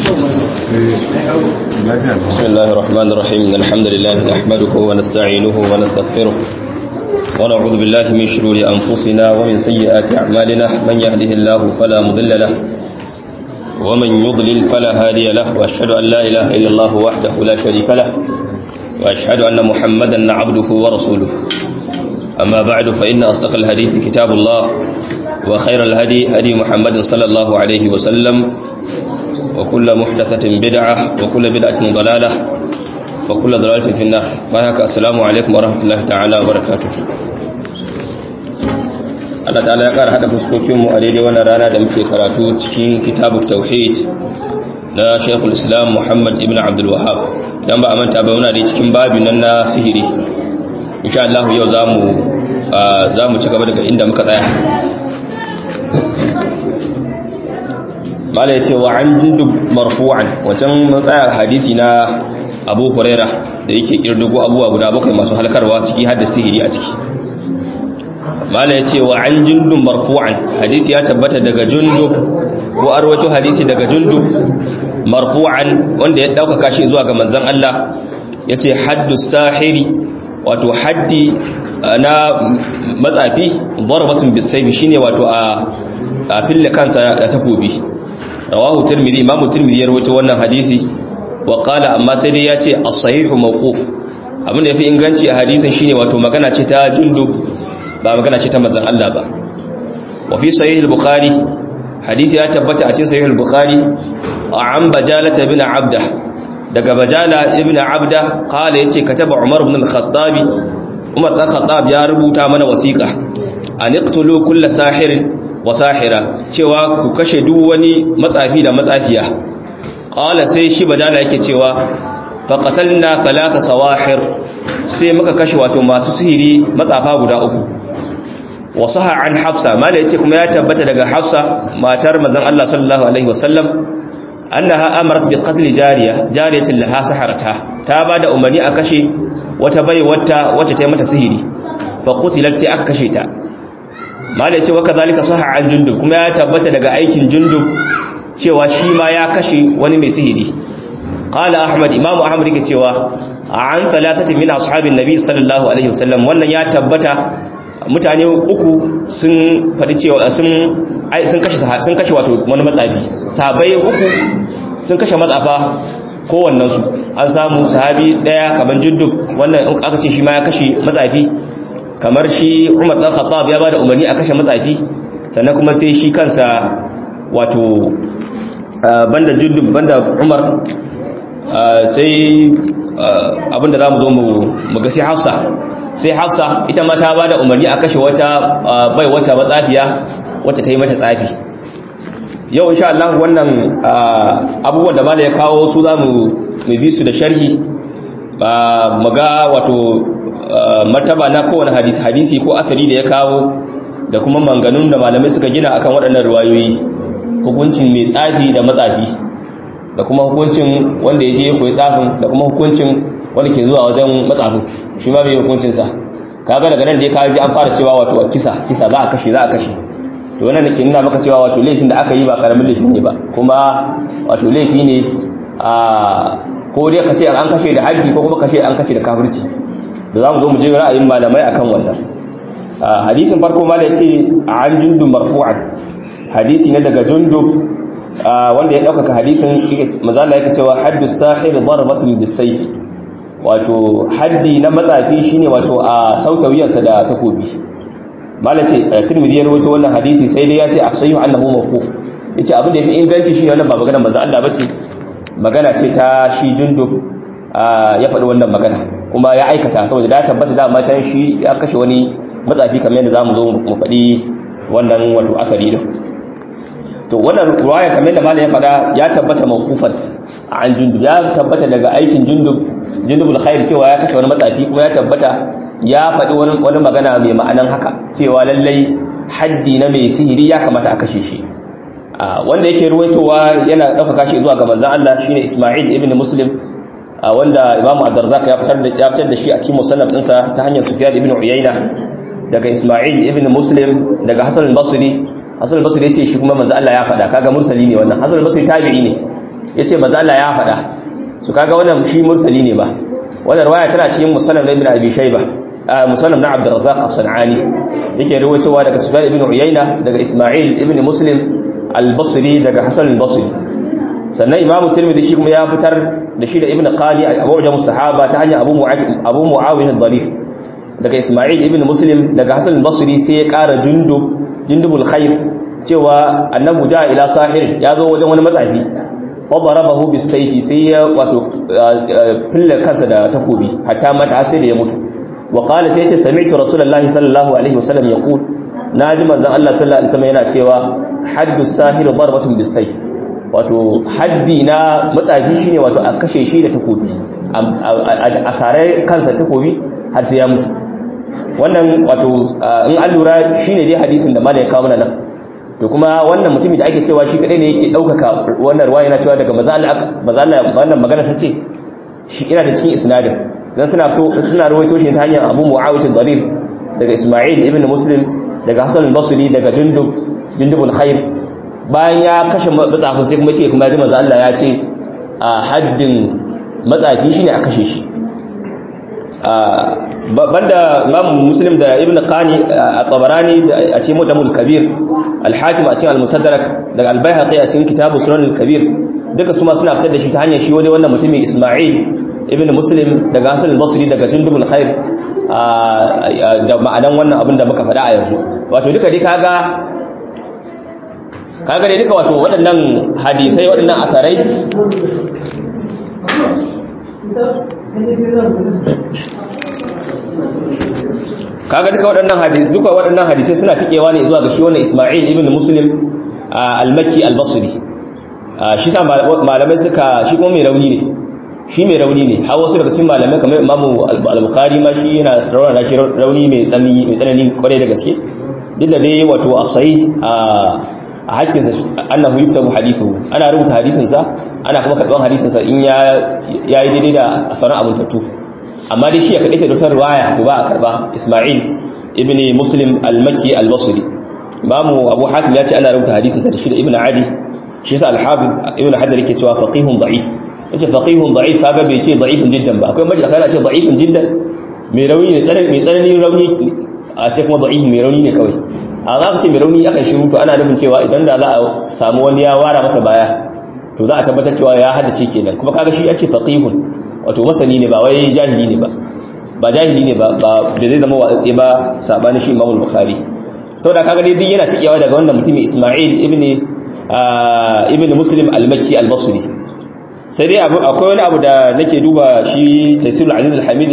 بسم الله الرحمن الرحيم إن الحمد لله نحمده ونستعينه ونستغفره ونعوذ بالله من شرور أنفسنا ومن سيئات أعمالنا من يهده الله فلا مضل له ومن يضلل فلا هادي له وأشهد أن لا إله إلا الله وحده لا شريك له وأشهد أن محمدا عبده ورسوله أما بعد فإن أصدق الحديث كتاب الله وخير الهدي هدي محمد صلى الله عليه وسلم وكل محدثة بدعة وكل بدعة ضلالة وكل ضلالة في النار بارك السلام عليكم ورحمة الله تعالى وبركاته Allah ta'ala ya ƙara haɗa fuskokinmu a daidai wannan rana da muke karatu cikin kitabu tauhid na Sheikhul Islam Muhammad ibn Abdul Wahhab idan ba a manta ba muna da cikin babin nan na sihiri insha Allah yau zamu zamu ci gaba daga inda muka tsaya mala ya ce wa an jindub marfu'an wancan matsayar hadisi na abu huraira da yake kirdugo abubuwa guda bakwai masu halkarwa ciki har da sihiri a ciki mala ya ce wa an jindub marfu'an hadisi ya tabbata daga jundub ko arwato hadisi daga jundub marfu'an wanda ya ɗaukaka shi zuwa ga manzan Allah ya ce haddu sahiri wato haddi na matsafi darbatun bisaifi shine wato a fille kansa da takobi rawahu tirmidhi imam tirmidhi ya rawaito wannan hadisi wa qala amma sai dai yace as-sahihu mawquf abin da yafi inganci a hadisin shine wato magana ce ta jundub ba magana ce ta manzon Allah ba wa fi sahih al-bukhari hadisi ya tabbata a cikin sahih al-bukhari an bajalata ibn abda daga bajala ibn abda qala yace kataba umar ibn al-khattabi umar dan khattab ya rubuta mana wasiqa an iqtulu kull sahirin wasahira cewa ku kashe duk wani matsafi da matsafiya qala sai shi badala yake cewa faqatalna talata sawahir sai muka kashe wato masu sihiri matsafa guda uku wasaha an hafsa mala yace kuma ya tabbata daga hafsa matar manzon Allah sallallahu alaihi wasallam annaha amarat bi qatl jariya jariyatin laha saharata ta bada umarni a kashe wata bai wata wacce ta yi mata sihiri fa qutilat sai aka kashe ta malai ce waka zalika saha an jundub kuma ya tabbata daga aikin jundub cewa shi ma ya kashe wani mai sihiri qala ahmad imamu ahmad yake cewa an talatati min ashabin nabi sallallahu alaihi wasallam wannan ya tabbata mutane uku sun fadi cewa sun sun kashe sun kashe wato wani matsafi sahabbai uku sun kashe matsafa kowannen su an samu sahabi daya kaman jundub wannan aka ce shi ma ya kashe matsafi kamar shi Umar dan Khattab ya bada umarni a kashe matsafi sannan kuma sai shi kansa wato banda Jundub banda Umar sai abinda zamu zo mu ga sai Hafsa sai Hafsa ita ma ta bada umarni a kashe wata bai wata matsafiya wacce ta yi mata tsafi yau insha Allah wannan abubuwan da mala ya kawo su zamu mu bi su da sharhi mu ga wato martaba na kowane hadisi hadisi ko asali da ya kawo da kuma manganun da malamai suka gina akan waɗannan riwayoyi hukuncin mai tsafi da matsafi da kuma hukuncin wanda ya je koyi tsafin da kuma hukuncin wanda ke zuwa wajen matsafin shi ma bai hukuncin sa kaga daga nan da ya kawo an fara cewa wato kisa kisa za a kashe za a kashe to wannan ke nuna maka cewa wato laifin da aka yi ba karamin laifi ne ba kuma wato laifi ne a ko dai ka ce an kashe da haddi ko kuma kashe an kashe da kafirci da za mu zo mu je ra'ayin malamai akan wannan hadisin farko ma da ce an jundun marfu'an hadisi ne daga jundub wanda ya ɗaukaka hadisin mazala yake cewa haddu sahir darbatun bisayf wato haddi na matsafi shine wato a sauta wuyarsa da takobi mala ce tirmidhi ya rawaito wannan hadisi sai dai ya ce asayu annahu mawquf yace abin da yafi inganci shine wannan ba magana manzo Allah bace magana ce ta shi jundub ya faɗi wannan magana kuma ya aikata saboda da tabbata da matan shi ya kashe wani matsafi kamar yadda zamu zo mu faɗi wannan wato akari din to wannan ruwaya kamar yadda malam ya faɗa ya tabbata mawqufan an jundub ya tabbata daga aikin jundub jundubul khair cewa ya kashe wani matsafi kuma ya tabbata ya faɗi wani wani magana mai ma'anan haka cewa lallai haddi na mai sihiri ya kamata a kashe shi wanda yake ruwaitowa yana ɗaukaka shi zuwa ga manzon Allah shine Isma'il ibn Muslim wanda Imam Ad-Darzaq ya fitar da ya fitar da shi a cikin musannaf ɗinsa ta hanyar Sufyan ibn Uyayna daga Isma'il ibn Muslim daga Hasan al-Basri Hasan al-Basri yace shi kuma manzo Allah ya faɗa kaga mursali ne wannan Hasan al-Basri tabi'i ne yace manzo Allah ya faɗa su kaga wannan shi mursali ne ba wannan riwaya tana cikin musannaf ibn abi shayba musannaf na abdurrazzaq as-sanani yake rawaitowa daga sufyan ibn uyayna daga isma'il ibn muslim al-basri daga hasan al-basri sannan imamu tirmidhi shi kuma ya fitar da shi da ibn qali a mu'jam sahaba ta hanyar abu mu'awiyah abu mu'awiyah al-dharif daga isma'il ibn muslim daga hasan al-basri sai ya kara jundub jundubul khair cewa annabu ja ila sahir ya zo wajen wani matsafi fa darabahu bis sayfi sai ya wato fille kansa da takobi hatta mata sai da ya mutu wa qala sai ya ce sami'tu rasulullahi sallallahu alaihi wasallam yaqul naji manzon Allah sallallahu alaihi wasallam yana cewa haddu sahir darbatun bis sayf wato haddi na matsafi shine wato a kashe shi da takobi a sare kansa takobi har sai ya mutu wannan wato in an lura shine dai hadisin da malai kawo nan to kuma wannan mutumin da ake cewa shi kadai ne yake daukaka wannan ruwaya yana cewa daga mazalla wannan magana ta ce shi ina da cikin isnadin dan suna to suna rawaito shi ta hanyar Abu Muawiyah al-Dharir daga Isma'il ibn Muslim daga Hasan al-Basri daga Jundub Jundubul Khair bayan ya kashe matsafin sai kuma ce kuma ji manzo Allah ya ce a haddin matsafi shine a kashe shi banda imam muslim da ibn qani a tabarani a cikin mutamul kabir al-hakim a cikin al-musaddarak daga al-baihaqi a cikin kitabu sunan al-kabir duka su ma suna fitar da shi ta hanyar shi wani wannan mutumin isma'il ibn muslim daga hasan al-basri daga jundubul khair da ma'anan wannan abin da muka faɗa a yanzu wato duka dai kaga kaga dai duka wato waɗannan hadisai waɗannan asarai kaga duka waɗannan hadisi duka waɗannan hadisai suna tikewa ne zuwa ga shi wannan Isma'il ibn Muslim al-Makki al-Basri shi sa malamai suka shi kuma mai rauni ne shi mai rauni ne har wasu daga cikin malamai kamar Imam al-Bukhari ma shi yana rawana shi rauni mai tsanani mai tsanani kwarai da gaske duk da dai wato asai a hakkinsa annahu yuktabu hadithu ana rubuta hadisinsa ana kuma karban hadisinsa in ya yayi daidai da sauran abun tattu amma dai shi ya kadaita da riwaya to ba a karba Isma'il ibn Muslim al-Makki al-Basri Imamu Abu Hatim ya ce ana rubuta hadisinsa da shi da Ibn Adi shi yasa al-Hafiz Ibn Hajar yake cewa faqihun da'if yace faqihun da'if kaga bai ce da'ifun jiddan ba akwai maji kana ce da'ifun jiddan mai rauni ne tsanani mai tsanani rauni a ce kuma da'if mai rauni ne kawai a za ka ce mai rauni aka shiru to ana nufin cewa idan da za a samu wani ya wara masa baya to za a tabbatar cewa ya haddace kenan kuma kaga shi ya ce faqihun wato masani ne ba wai jahili ne ba ba jahili ne ba ba da zai zama watsatse ba sabanin shi Imam Bukhari saboda kaga dai duk yana tikewa daga wannan mutumin Isma'il ibn ibn Muslim al-Makki al-Basri sai dai akwai wani abu da nake duba shi Tafsirul Aziz al-Hamid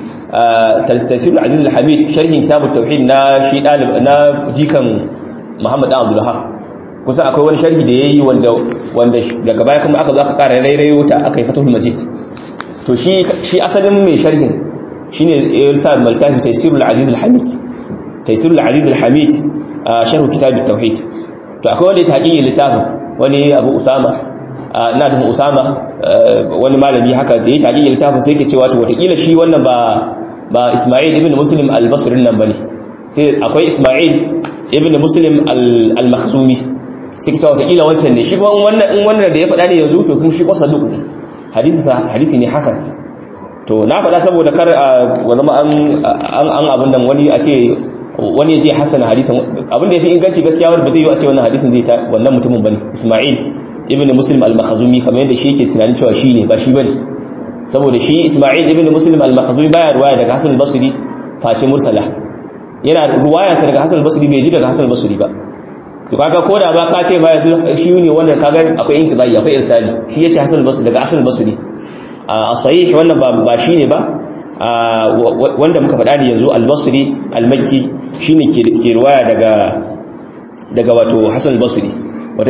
tafsir aziz al-hamid sharhin kitab at-tauhid na shi dalib na jikan muhammad dan abdul wahab kusa akwai wani sharhi da yayi wanda wanda daga baya kuma aka zo aka kara rairayo ta aka yi fatahul majid to shi shi asalin mai sharhin shine irsa maltafi tafsir al-aziz al-hamid tafsir al-aziz al-hamid sharh kitab at-tauhid to akwai wanda ya taqiyi littafin wani abu usama ina nufin usama wani malami haka da ya taqiyi littafin sai yake cewa to watakila shi wannan ba ba Ismail ibn Muslim al-Basri nan bane sai akwai Ismail ibn Muslim al-Makhzumi sai kita wata kila wancan ne shi kuma wannan in wannan da ya faɗa ne yanzu to kuma shi kwasa duk ne hadisi sa hadisi ne hasan to na faɗa saboda kar a zama an an abun nan wani a ce wani ya je hasana hadisin abin da yafi inganci gaskiya wanda ba zai yi a ce wannan hadisin zai ta wannan mutumin bane Ismail ibn Muslim al-Makhzumi kamar yadda shi yake tunanin cewa shi ne ba shi bane saboda shi Isma'il ibn Muslim al-Makhzumi baya ruwaya daga Hasan al-Basri face mursala yana ruwaya sa daga Hasan al-Basri bai ji daga Hasan al-Basri ba to kaga koda ba ka ce ba yanzu shi ne wannan kaga akwai inqidai akwai irsali shi yace Hasan al-Basri daga Hasan al-Basri a sahih wannan ba ba shine ba wanda muka faɗa ne yanzu al-Basri al-Makki shine ke ke ruwaya daga daga wato Hasan al-Basri wata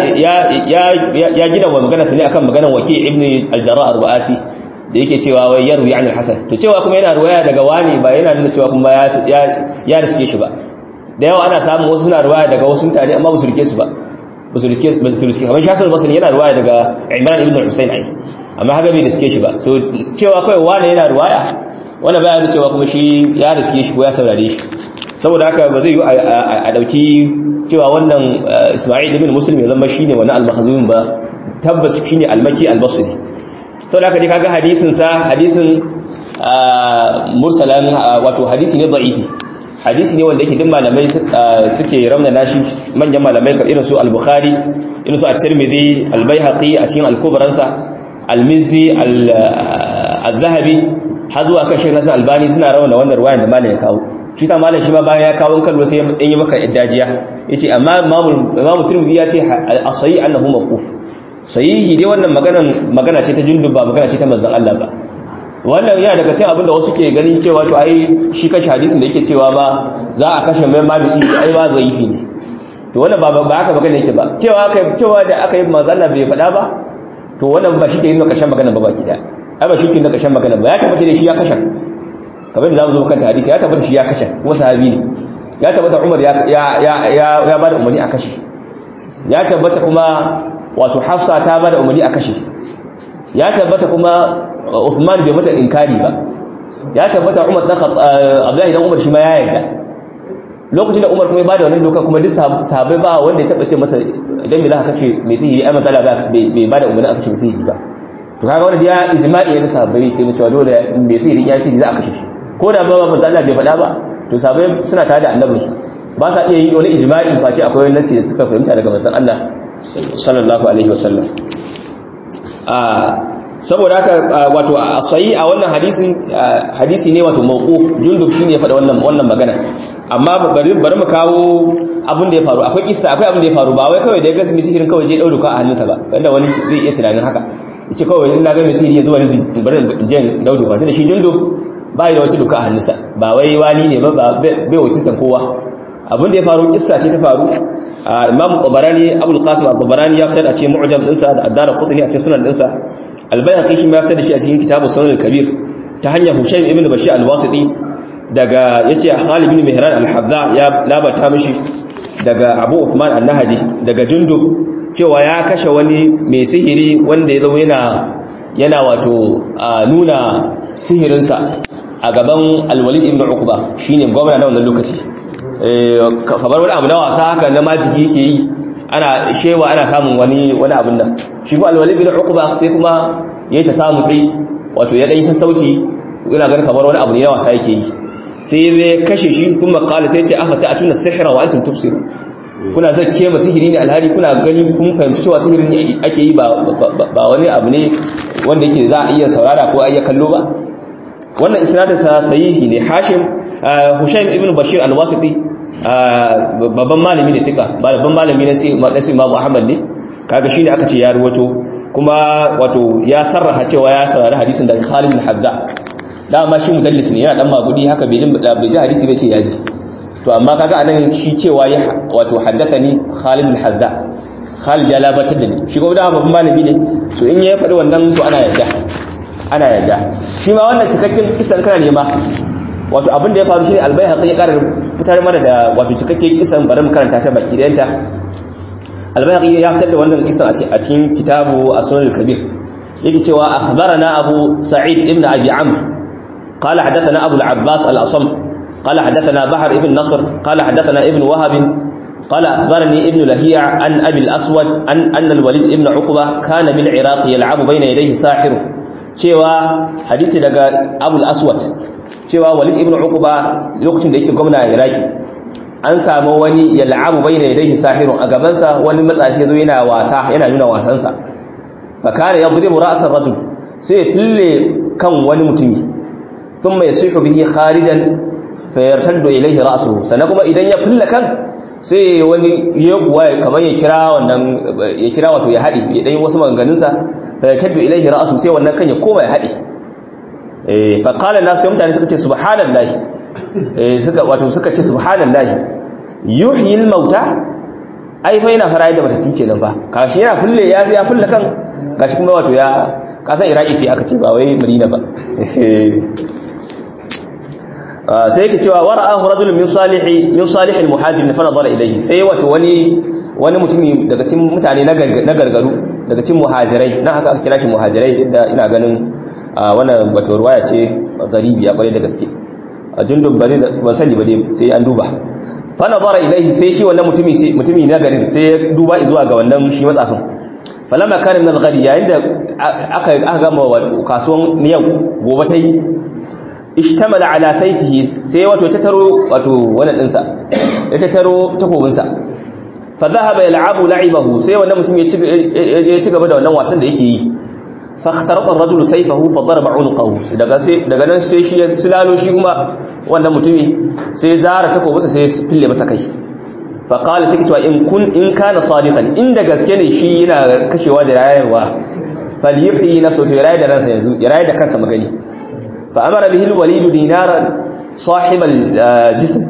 ya gina wa magana su ne akan maganar waki ibn al-jarrah ar-ru'asi da yake cewa wai yarwi an al-hasan to cewa kuma yana ruwaya daga wani ba yana nuna cewa kuma ya ya riske shi ba da yawa ana samun wasu suna ruwaya daga wasu mutane amma ba su rike su ba ba su rike ba su rike kamar shasul basri yana ruwaya daga imran ibn husayn ai amma haka bai riske shi ba so cewa kai wani yana ruwaya wannan baya nuna cewa kuma shi ya riske shi ko ya saurare shi saboda haka ba zai yi a dauki cewa wannan Isma'il ibn Muslim ya zama shine wannan al-Makhzum ba tabbas shine al-maki al-basri saboda haka dai kaga hadisin sa hadisin mursalan wato hadisi ne da'ifi hadisi ne wanda yake duk malamai suke raunana shi manyan malamai kamar irin su al-bukhari irin su at-tirmidhi al-baihaqi a cikin al-kubran sa al-mizzi al-zahabi har zuwa kan shi nasan albani suna rawana wannan ruwayan da malam ya kawo shi ta malam shi ma bayan ya kawo kallo sai ya yi maka iddajiya yace amma imamu tirmidhi ya ce as-sahih annahu mawquf sahihi dai wannan maganan magana ce ta jundub ba magana ce ta manzon Allah ba wannan yana daga cikin abinda wasu ke ganin cewa to ai shi kashi hadisin da yake cewa ba za a kashe mai mabisi ai ba zaifi ne to wannan ba ba haka magana yake ba cewa aka cewa da aka yi manzon Allah bai faɗa ba to wannan ba shi ke yin kashin magana ba baki daya ai ba shi ke yin kashin magana ba ya tabbata da shi ya kashe kamar da zamu zo kanta hadisi ya tabbata shi ya kashe kuma sahabi ne ya tabbata Umar ya ya ya ya bada umarni a kashe ya tabbata kuma wato Hafsa ta bada umarni a kashe ya tabbata kuma Uthman bai mata inkari ba ya tabbata Umar dan Abdullahi dan Umar shi ma ya yarda lokacin da Umar kuma ya bada wannan doka kuma duk sahabbai ba wanda ya taba ce masa idan me za ka kace mai sihiri ai matsala ba bai bada umarni a kashe mai sihiri ba to kaga wanda ya ijma'i ne sahabbai ke cewa dole mai sihiri ya sihiri za a kashe shi ko da ba manzo Allah bai faɗa ba to sahabbai suna tare da annabinsu ba sa iya yin wani ijma'i face akwai wani nasi da suka fahimta daga manzon Allah sallallahu alaihi wasallam saboda haka wato asayi a wannan hadisin hadisi ne wato mawquf jundub shine ya faɗa wannan wannan magana amma bari bari mu kawo abin da ya faru akwai kissa akwai abin da ya faru ba wai kawai da ya ga sihirin kawai je dauka a hannunsa ba wanda wani zai iya tunanin haka yace kawai in na ga sihiri ya zo wani bari je dauka tunda shi jundub ba da wata duka a hannunsa ba wai wali ne ba bai wakiltan kowa abin da ya faru kissa ce ta faru imam tabarani abul qasim al-tabarani ya fitar a cikin mu'jam dinsa da addara qutni a cikin sunan dinsa al-bayhaqi shi ma ya fitar da shi a cikin kitabu sunan al-kabir ta hanyar hushaym ibn bashir al-wasiti daga yace Khalid ibn Mihran al-Hadda ya labata mishi daga Abu Uthman an-Nahaji daga Jundub cewa ya kashe wani mai sihiri wanda ya zama yana yana wato nuna sihirinsa a gaban al-Walid ibn Uqba shine gwamna na wannan lokaci kamar wani abu na wasa haka na majigi ke yi ana shewa ana samun wani wani abun nan shi ko al-Walid ibn Uqba sai kuma yayi ta samu dai wato ya dan sassauci ina ganin kamar wani abu ne na wasa yake yi sai zai kashe shi sun makala sai ce aka ta'atuna sihira wa antum tubsiru kuna zakke ma sihiri ne alhali kuna gani kun fahimci cewa sihiri ne ake yi ba wani abu ne wanda yake za a iya saurara ko a iya kallo ba wannan isnadin sa sahihi ne hashim hushaim ibn bashir al-wasiti babban malami ne tika babban malami ne sai imamu ahmad ne kaga shine aka ce ya ruwato kuma wato ya sarraha cewa ya saurari hadisin da Khalid al-Hadda dama shi mudallis ne yana dan magudi haka bai jin bai ji hadisi bai ce ya ji to amma kaga anan shi cewa ya wato haddathani Khalid al-Hadda Khalid ya labatar da ni shi kuma da babban malami ne to in ya faɗi wannan to ana yarda ana yarda shi ma wannan cikakken kisan kana nema wato abin da ya faru shine al-Baihaqi ya karar fitar mana da wato cikakken kisan bari mu karanta ta baki dayanta al-Baihaqi ya fitar da wannan kisan a cikin kitabu As-Sunan al-Kabir yake cewa akhbarana Abu Sa'id ibn Abi Amr قال حدثنا أبو العباس الأصم قال حدثنا بحر ابن نصر قال حدثنا ابن وهب قال أخبرني ابن لهيع عن أبي الأسود أن, أن الوليد ابن عقبة كان بالعراق يلعب بين يديه ساحر cewa hadisi daga abul aswad cewa walid ibn uqba lokacin da yake gwamna a iraki an samu wani yal'abu bayna yadayhi sahirun a gaban sa wani matsafi yazo yana wasa yana nuna wasan sa fa kana yadribu ra's ar-rajul sai ya fille kan wani mutumi thumma yasihu bihi kharijan fa yartaddu ilayhi ra'suhu sannan kuma idan ya fille kan sai wani ya kuwa kamar ya kira wannan ya kira wato ya hadi ya dai wasu maganganun sa فيكب إليه رأسه سوى أنه كان يقوم يحدي إيه فقال الناس يوم تاني سكت سبحان الله إيه سكت واتو سكت سبحان الله يحيي الموتى ai fa yana fara da matattu kenan fa kashi yana fulle ya ya fulle kan gashi kuma wato ya kasan iraki ce aka ce ba wai madina ba sai yake cewa wara'ahu rajulun min salihi min salihil muhajirin fa nadara ilayhi sai wato wani wani mutumi daga cikin mutane na gargaru daga cikin muhajirai nan haka aka kira shi muhajirai inda ina ganin wannan wato ruwaya ce garibi ya kware da gaske a jundun ba ba sani ba dai sai an duba fa nazara ilaihi sai shi wannan mutumi sai mutumi na garin sai ya duba zuwa ga wannan shi matsafin falama kana min al-ghadi yayin da aka aka gama kasuwan yau gobe ta yi ishtamala ala sayfihi sai wato ta taro wato wannan dinsa ya ta taro takobinsa fa dhahaba yal'abu la'ibahu sai wannan mutum ya ci gaba da wannan wasan da yake yi fa khatarata ar-rajulu sayfahu fa daraba 'unqahu daga sai daga nan sai shi ya silalo shi kuma wannan mutumi sai zara takobinsa sai ya fille masa kai fa qala sai cewa in kun in kana sadiqan inda gaske ne shi yana kashewa da rayarwa falyuhyi nafsuhu to ya rayu da ransa yanzu ya rayu da kansa magani fa amara bihi al-walid dinaran sahib al-jism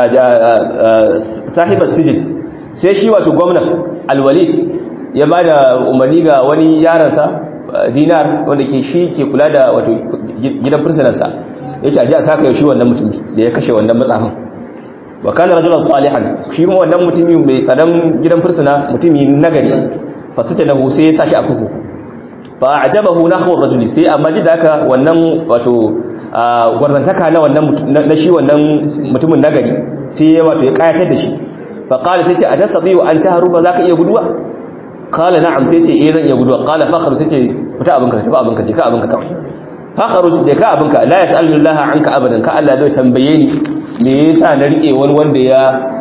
sahib as-sijn sai shi wato gwamnan al-walid ya bada umarni ga wani yaransa dinar wanda ke shi ke kula da wato gidan fursunansa ya ce a ji a saka yaushe wannan mutum da ya kashe wannan matsafin wa kana rajulan salihan shi kuma wannan mutumi mai tsaron gidan fursuna mutumi nagari fasita da sai ya sashi a kuku fa ajabahu nahwu rajuli sai amma da haka wannan wato gwarzantaka na wannan na shi wannan mutumin nagari sai ya wato ya kayatar da shi fa qala sai ce atastati'u an tahruba zaka iya guduwa qala na'am sai ce eh zan iya guduwa qala fa kharu sai ce fita abinka tafi abinka je ka abinka kawai fa kharu je ka abinka la yas'alu Allah anka abadan ka Allah zai tambaye ni me yasa na rike wani wanda ya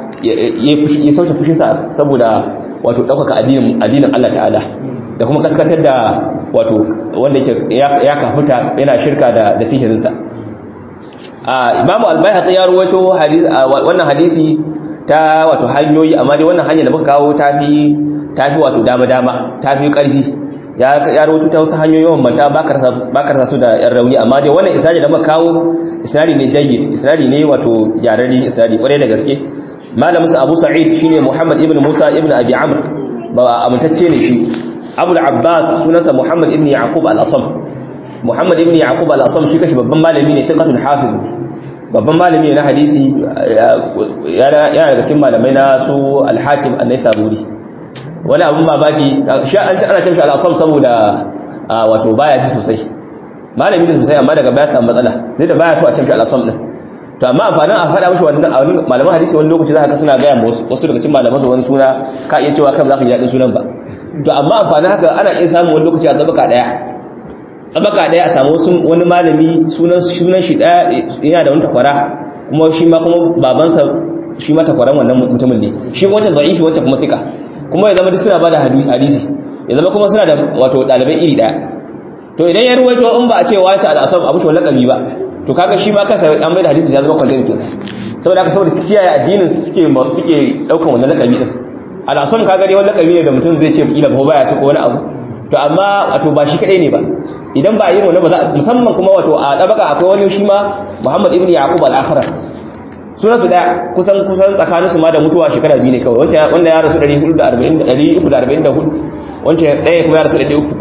ya sauke fushinsa saboda wato ɗaukaka addinin addinin Allah ta'ala da kuma kaskatar da wato wanda yake ya kafuta yana shirka da da sihirinsa a Imam Al-Baihaqi ya ruwaito wannan hadisi ta wato hanyoyi amma dai wannan hanya da muka kawo ta fi ta fi wato dama dama ta fi karfi ya ya ruwaito ta wasu hanyoyi manta ba ka su da yan rauni amma dai wannan isnadi da muka kawo isnadi ne jayyid isnadi ne wato yarari isnadi kwarai da gaske malamin sa Abu Sa'id shine Muhammad ibn Musa ibn Abi Amr ba amintacce ne shi Abu al-Abbas sunansa Muhammad ibn Yaqub al-Asam Muhammad ibn Yaqub al-Asam shi kashi babban malami ne thiqatul hafiz babban malami ne na hadisi yana daga cikin malamai na su al-Hakim an-Naisaburi wani abun babaki shi an ana cewa al-Asam saboda wato baya ji sosai malami ne sosai amma daga baya samu matsala zai da baya so a cewa al-Asam din to amma amfanin a faɗa mashi wannan malaman hadisi wani lokaci za ka suna gaya wasu daga cikin malaman su wani suna ka iya cewa kan za ka ji daɗin sunan ba to amma amfanin haka ana iya samun wani lokaci a tsabaka ɗaya tsabaka ɗaya a samu wani malami sunan sunan shi ɗaya yana da wani takwara kuma shi ma kuma babansa shi ma takwaran wannan mutumin ne shi wancan za'ifi wancan kuma fika kuma ya zama duk suna bada hadisi ya zama kuma suna da wato ɗalibai iri ɗaya to idan ya ruwaito in ba a ce wata al'asab abu shi lakabi ba to kaga shi ma kansa an mai da hadisi ya zama kwantar kin saboda haka saboda kiyaye addinin suke suke daukan wannan lakabi din al'asam kaga dai wannan lakabi ne da mutum zai ce kila ba baya so ko wani abu to amma wato ba shi kadai ne ba idan ba yin wannan ba za musamman kuma wato a dabaka akwai wani shi ma Muhammad ibn Yaqub al-Akhra sunan su daya kusan kusan tsakanin su ma da mutuwa shekara biyu ne kawai wancan wanda ya rasu 440 344 wancan daya kuma ya rasu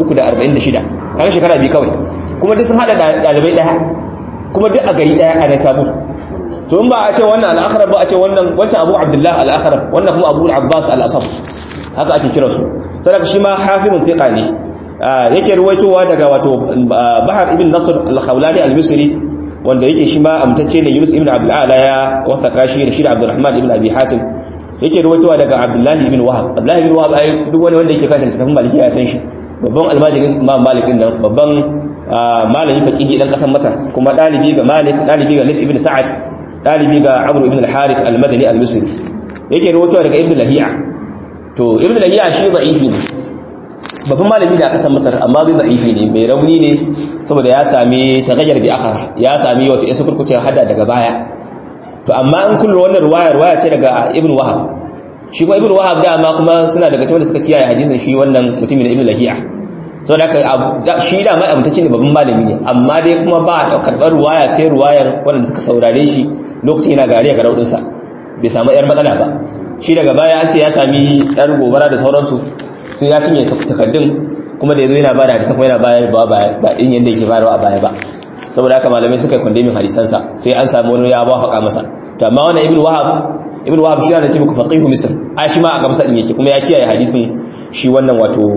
346 kaga shekara biyu kawai kuma duk sun hada dalibai daya kuma duk a gari daya a Naisabur to in ba a ce wannan al-Akhrab ba a ce wannan wancan Abu Abdullah al-Akhrab wannan kuma Abu al-Abbas al-Asaf haka ake kira su saboda shi ma hafizun thiqa ne yake ruwaitowa daga wato Bahar ibn Nasr al-Khawlani al-Misri wanda yake shi ma amtacce ne Yunus ibn Abdul Ala ya wasaka shi da shi da Abdurrahman ibn Abi Hatim yake ruwaitowa daga Abdullah ibn Wahab Abdullah ibn Wahab ai duk wani wanda yake kanta tafin Maliki ya san shi babban almajirin Imam Malik din nan babban malami faqihi dan kasan Masar kuma dalibi ga Malik dalibi ga Layth ibn Sa'ad dalibi ga Amr ibn al-Harith al-Madani al-Misri yake ruwaitowa daga Ibn Lahiya to Ibn Lahiya shi da'ifi ne babban malami da aka san masar amma bai da'ifi ne mai rauni ne saboda ya sami tagayyar bi akhara ya sami wata isa kurkuce hada daga baya to amma in kullu wannan ruwaya ruwaya ce daga ibn wahab shi kuma ibn wahab da amma kuma suna daga cikin da suka kiyaye hadisin shi wannan mutumin da ibn lahiya saboda haka shi da mai amtace ne babban malami ne amma dai kuma ba da karbar ruwaya sai ruwayar wanda suka saurare shi lokacin yana gariya ga raudin sa bai samu yar matsala ba shi daga baya an ce ya sami yar gobara da sauransu sai ya cinye takardun kuma da yazo yana bada hadisi kuma yana bayar ba ba din yanda yake bayarwa a baya ba saboda haka malamai suka kondemin hadisan sa sai an samu wani ya wafaka masa to amma wannan ibnu wahab ibnu wahab shi yana ce muku faqihu misr ai shi ma a gamsa din yake kuma ya kiyaye hadisin shi wannan wato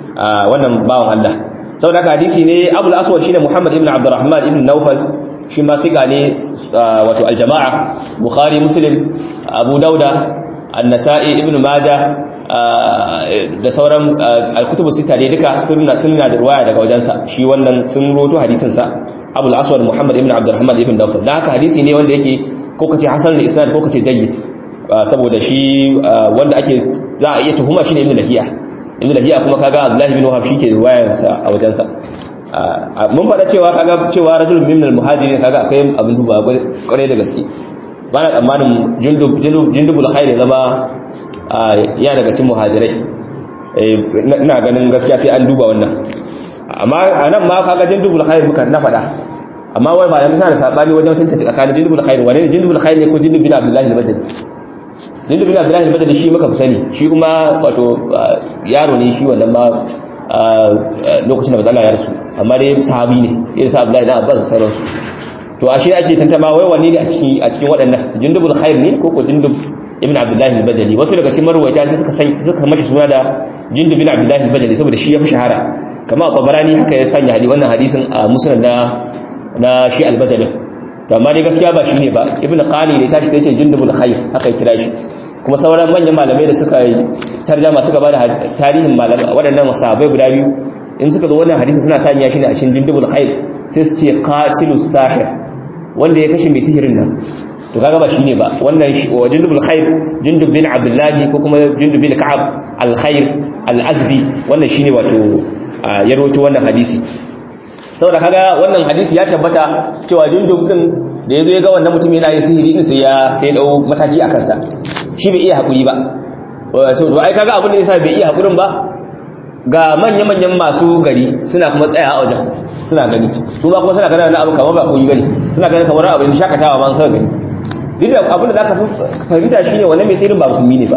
wannan bawan Allah saboda haka hadisi ne abul aswad shine muhammad ibn abdurrahman ibn nawfal shi ma fiqa ne wato aljamaa bukhari muslim abu dauda النسائي ابن ماجه da sauran al-kutubu sita dai duka sunna sunna da ruwaya daga wajensa shi wannan sun roto hadisin sa Abu al-Aswad Muhammad ibn Abdurrahman ibn Dawud dan haka hadisi ne wanda yake ko kace hasan al-isnad ko kace jayyid saboda shi wanda ake za a iya tuhuma shi ne ibn Lahiya ibn Lahiya kuma kaga Abdullah ibn Wahab shi ke ruwayar sa a wajensa mun faɗa cewa kaga cewa rajulun min al-muhajirin kaga akwai abin duba kwarai da gaske ba na tsammanin jindubul khair zama ya daga cikin muhajirai ina ganin gaskiya sai an duba wannan amma a nan ma kaga jindubul khair muka na faɗa amma wai ba yana da sabani wajen tantance tsakanin jindubul khair wane ne jindubul khair ne ko jindub bin abdullahi al-badri jindub bin abdullahi al-badri shi muka fi sani shi kuma wato yaro ne shi wannan ma lokacin da bazala ya rasu amma dai sahabi ne irin sa abdullahi dan abbas sauransu to ashe ake tantama wai wanne ne a cikin a cikin waɗannan jindubul khair ne ko ko jindub ibn abdullahi al-bajali wasu daga cikin marwaya sai suka san suka mashi suna da jindub ibn abdullahi al-bajali saboda shi ya fi shahara kamar tabarani haka ya sanya hadi wannan hadisin a musnad na na shi al-bajali to amma dai gaskiya ba shi ne ba ibn qani ne tashi sai ce jindubul khair haka ya kira shi kuma sauran manyan malamai da suka tarjama suka bada tarihin malamai waɗannan sahabbai guda biyu in suka zo wannan hadisi suna sanya shi ne a cikin jindubul khair sai su ce qatilus sahir wanda ya kashe mai sihirin nan to kaga ba shine ba wannan wa jindubul khair jindub bin abdullahi ko kuma jindub bin ka'ab al khair al azdi wannan shine wato ya rawaito wannan hadisi saboda kaga wannan hadisi ya tabbata cewa jindub din da yazo ya ga wannan mutum yana yin sihiri din sai ya sai ya dau mataki a kansa shi bai iya hakuri ba so to ai kaga abin da yasa bai iya hakurin ba ga manya-manyan masu gari suna kuma tsaya a wajen suna gani su ma kuma suna ganin wani abu kamar ba koyi bane suna ganin kamar abin shakatawa ma suka gani duk da abin da zaka fahimta shine wannan mai sirrin ba musulmi ne ba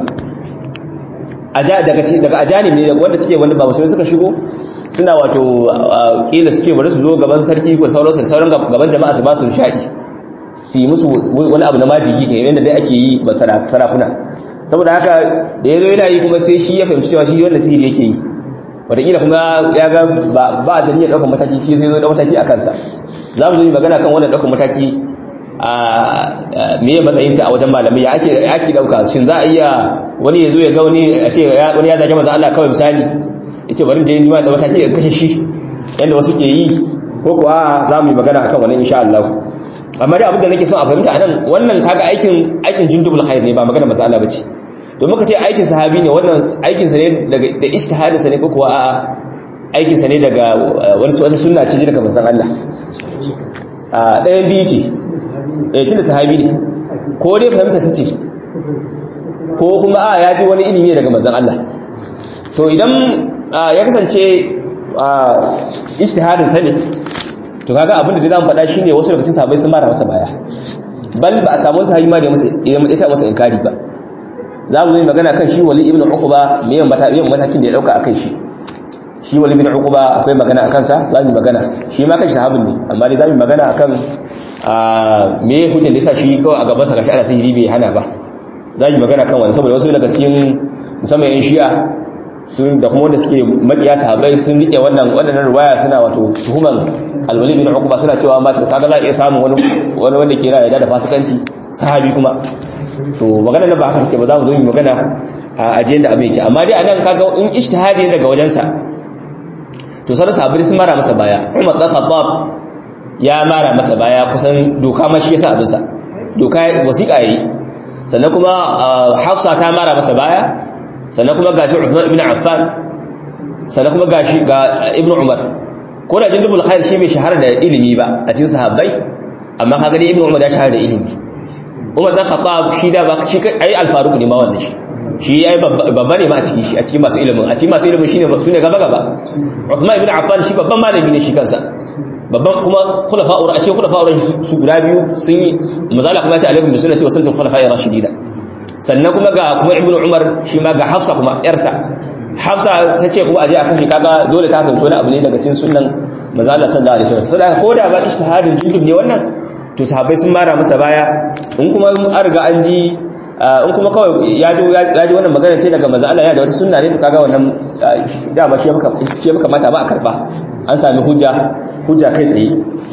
aja daga daga ajani ne wanda suke wanda ba musulmi suka shigo suna wato kila suke bari su zo gaban sarki ko sauransu da sauran gaban jama'a su ba su shaɗi su yi musu wani abu na majigi kan yadda dai ake yi ba sarakuna saboda haka da ya zo yana yi kuma sai shi ya fahimci cewa shi wanda sihiri yake yi wataƙila kuma ya ga ba da niyyar ɗaukar mataki shi zai zo da mataki a kansa za mu zo yi magana kan wannan ɗaukar mataki a meye matsayinta a wajen malamai ya ake ake ɗauka shin za a iya wani ya zo ya ga wani a ce wani ya zage maza Allah kawai misali ya ce bari da yi da mataki ya kashe shi yadda wasu ke yi ko kuwa za mu yi magana akan wannan insha Allah amma dai abin da nake son a fahimta a nan wannan kaga aikin aikin jindubul khair ne ba magana maza Allah bace to muka ce aikin sahabi ne wannan aikin sa ne daga da ijtihadin sa ne ko kuwa a'a aikin sa ne daga wani wata sunna ce daga manzon Allah a ɗayan biyu ce eh tunda sahabi ne ko dai fahimta sa ce ko kuma a ya ji wani ilimi daga manzon Allah to idan ya kasance ijtihadin sa ne to kaga abin da zamu faɗa shine wasu daga cikin sahabbai sun mara masa baya bal ba a samu sahabi ma da masa ita masa inkari ba za mu yi magana kan shi wali ibn uquba me yan matakin da ya dauka akan shi shi wali ibn uquba akwai magana akan sa za mu magana shi ma kan sahabin ne amma dai za mu magana akan me hujjar da yasa shi kawai a gaban sa gashi ana sihiri bai hana ba za mu magana kan wannan saboda wasu daga cikin musamman yan shi'a sun da kuma wanda suke makiya sahabbai sun rike wannan wannan riwaya suna wato tuhuman alwali bin uqba suna cewa ma kaga za a iya samun wani wani wanda ke rayuwa da fasikanci sahabi kuma to magana na ba haka take ba za mu zo mu magana a ajiyar da abin yake amma dai anan kaga in ijtihadi ne daga wajensa to sai sahabbai sun mara masa baya Umar dan Khattab ya mara masa baya kusan doka ma shi yasa abin sa doka wasiƙa yayi sannan kuma Hafsa ta mara masa baya sannan kuma gashi Uthman ibn Affan sannan kuma gashi ga Ibn Umar ko da jindubul khair shi bai shahara da ilimi ba a cikin sahabbai amma kaga dai Ibn Umar ya shahara da ilimi Umar dan Khattab shi da ba shi ai al-Faruq ne ma wannan shi shi ai babba ne ma a cikin shi a cikin masu ilimin a cikin masu ilimin shine sune gaba gaba Uthman ibn Affan shi babban malami ne shi kansa babban kuma khulafa'ur ashe khulafa'ur su guda biyu sun yi mazala kuma ya ce alaikum bi sunnati wa sunnatul khulafa'ir rashidin sannan kuma ga kuma Ibn Umar shi ma ga Hafsa kuma yarsa Hafsa ta ce kuma aje a kashe kaga dole ta fahimci wani abu ne daga cikin sunnan mazala sallallahu alaihi wasallam saboda ko da ba ijtihadin jindub ne wannan to sahabbai sun mara masa baya in kuma an riga an ji in kuma kawai ya ji ya ji wannan magana ce daga manzo Allah ya da wata sunna ne to kaga wannan da ba shi maka shi maka mata ba a karba an sami hujja hujja kai tsaye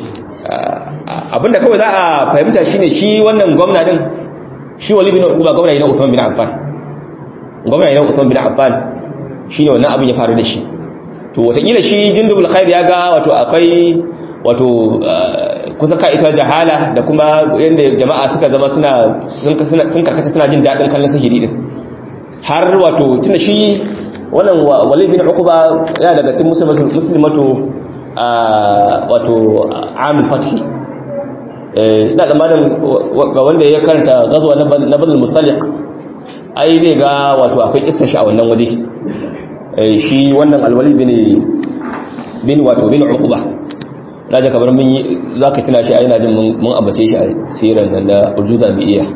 abinda kawai za a fahimta shine shi wannan gwamna din shi Wali bin Uqba gwamna ne na Uthman bin Affan gwamna ne Usman bin Affan shine wannan abin ya faru da shi to wataƙila shi jindubul khair ya ga wato akwai wato kusa ka ita jahala da kuma yadda jama'a suka zama suna sun karkata suna jin daɗin kallon sihiri din har wato tunda shi wannan walid bin uquba ya daga cikin muslimatu wato amil fathi ina zamanin ga wanda ya karanta gazuwa na badal mustaliq ai zai ga wato akwai kissa shi a wannan waje shi wannan alwali bin bin wato bin uquba raja kamar mun yi zaka tuna shi ai ina jin mun abace shi a siran nan da ujuza bi iya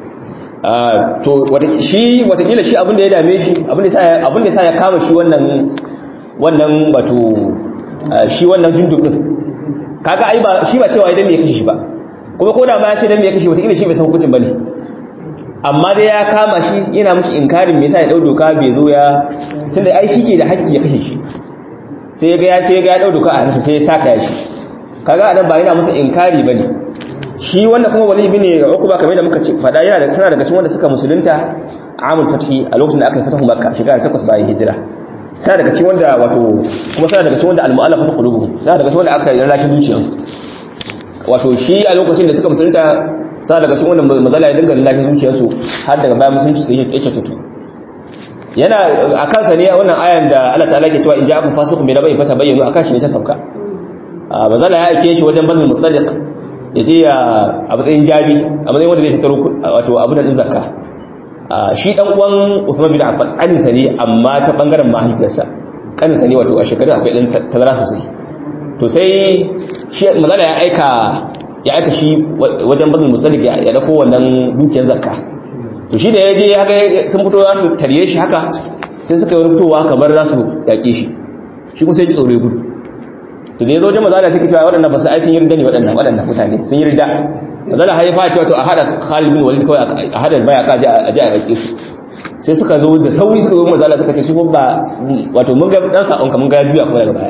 to wata shi watakila shi abin da ya dame shi abin da sa abin da sa ya kama shi wannan wannan wato shi wannan jundub din kaga ai ba shi ba cewa idan me ya kashe shi ba kuma ko da ma ya ce dan me ya kashe watakila shi bai san hukuncin bane amma dai ya kama shi yana mishi inkarin me yasa ya dau doka bai zo ya tunda ai shi ke da haƙƙi ya kashe shi sai ya ga ya sai ya ga ya dau doka a hannunsa sai ya saka ya shi kaga anan ba yana masa inkari bane shi wanda kuma wali bin uqba kamar da muka ce fada yana da sana daga cikin wanda suka musulunta amul fathi a lokacin da aka yi fatahu makka shekara 8 bayan hijira sana daga cikin wanda wato kuma sana daga cikin wanda al-mu'allafatu qulubuhum sana daga cikin wanda aka yi rarrakin zuciyarsu wato shi a lokacin da suka musulunta sa daga cikin wannan mazala ya dinga lallashi zuciyarsu har daga bayan musulunci sai yake tutu yana a kansa ne wannan ayan da Allah ta'ala ke cewa in ja'akum fasiqun bi nabain fatabayyanu akan shi ne ta sauka mazala ya aike shi wajen bazin mustaliq ya je ya a matsayin jabi a matsayin wanda zai tattaro wato abin da din zakka shi dan uwan Uthman bin Affan kanin sa ne amma ta bangaren mahaifiyarsa kanin sa ne wato a shekaru akwai dan tazara sosai to sai shi mazala ya aika ya aika shi wajen bazin mustalik ya dako wannan dukiyar zakka to shi da ya je haka sun fito za su tarye shi haka sai suka yi wani fitowa kamar za su yaƙe shi shi kuma sai ji tsoro ya gudu to da ya zo wajen mazala sai cewa waɗannan ba su ai sun yi rida ne waɗannan waɗannan mutane sun yi rida mazala haifa cewa to a haɗa Khalid bin Walid kawai a haɗa baya ka a je a yaƙe su sai suka zo da sauri suka zo mazala suka ce su ba wato mun ga dan sa'on ka mun ga juya kuma daga baya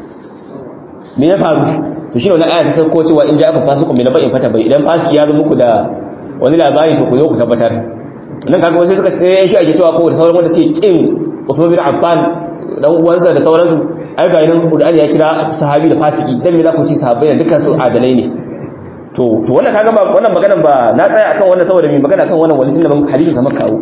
me ya faru to shi ne wani aya ta sauko cewa in ja aka fasu kuma na bayin fata bai idan fasiki ya zo muku da wani labari to ku zo ku tabbatar nan kaga wasu suka ce shi ake cewa ko da sauran wanda suke kin Uthman bin Affan dan uwansa da sauransu ai ga nan Qur'ani ya kira sahabi da fasiki dan me za ku ci sahabbai da dukkan su adalai ne to to wannan kaga ba wannan maganar ba na tsaya akan wannan saboda mai magana akan wannan walisin da ban hadisi kamar kawo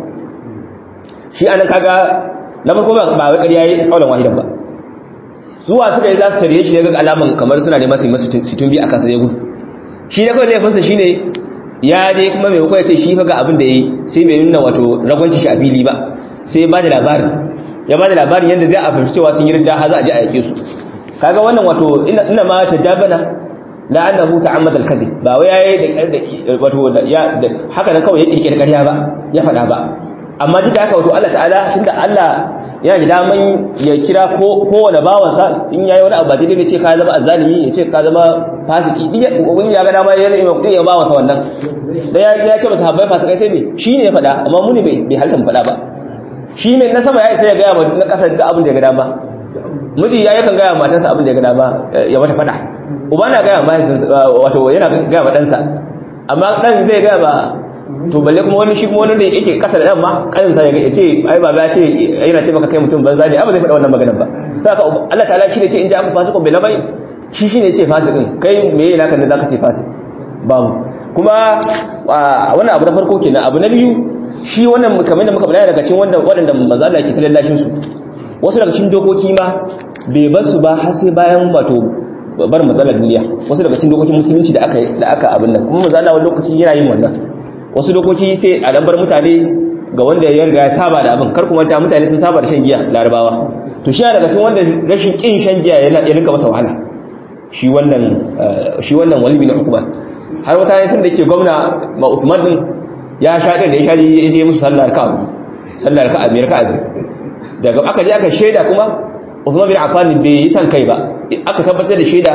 shi anan kaga na farko ba wai ƙarya yayi kaulan wahidan ba zuwa suka yi za su tare shi ya ga alaman kamar suna neman su yi masu situn bi a kansa ya gudu shi da kawai laifinsa shi ne ya je kuma mai hukwai ce shi fa ga abin da ya yi sai bai nuna wato ragwanci shi a fili ba sai ba da labarin ya ba da labarin yadda zai a fahimci cewa sun yi rinda har za a je a yake su kaga wannan wato ina ma ta jabana la annahu ta'ammada al-kadhib ba wai yayi da wato ya haka nan kawai ya kirkire ƙarya ba ya faɗa ba amma duk da haka wato Allah ta'ala tunda Allah yana da daman ya kira kowane bawansa in yayi wani abu ba daidai ce ka zama azzalimi ya ce ka zama fasiki duk ubangiji ya ga dama ya yi ya bawansa wannan da ya ya ce masa habbai fasikai sai me shi ne ya faɗa amma mu ne bai halta mu faɗa ba shi ne na sama ya isa ya gaya na ƙasa duk abin da ya ga dama miji ya yakan gaya matarsa abin da ya ga dama ya mata faɗa uba na gaya wato yana gaya ma ɗansa amma ɗan zai gaya ba to balle kuma wani shi kuma wani da yake kasa da yamma kanin sa ya ce ai baba ya ce yana ce maka kai mutum banza ne ai ba zai faɗa wannan maganar ba saka Allah ta'ala shi ne ce in ja ku fasiqun bil bai shi shine ce fasikin kai me yana kan da zaka ce fasik babu kuma wannan abu na farko kenan abu na biyu shi wannan kamar da muka bayani daga cikin wanda waɗanda manzo Allah ke tallallashin su wasu daga cikin dokoki ma bai bar su ba har sai bayan wato bar matsalar duniya wasu daga cikin dokokin musulunci da aka da aka abin nan kuma manzo Allah wani lokaci yana yin wannan wasu dokoki sai a lambar mutane ga wanda ya riga ya saba da abin kar kuma ta mutane sun saba da shan giya larabawa to shi daga cikin wanda rashin kin shan giya yana ya rinka masa wahala shi wannan shi wannan wali bin Uthman har wata ne sun da ke gwamna ma Uthman din ya sha da ya sha ya je musu sallar ka sallar ka amir ka daga aka je aka sheda kuma Uthman bin Affan bai yi san kai ba aka tabbatar da sheda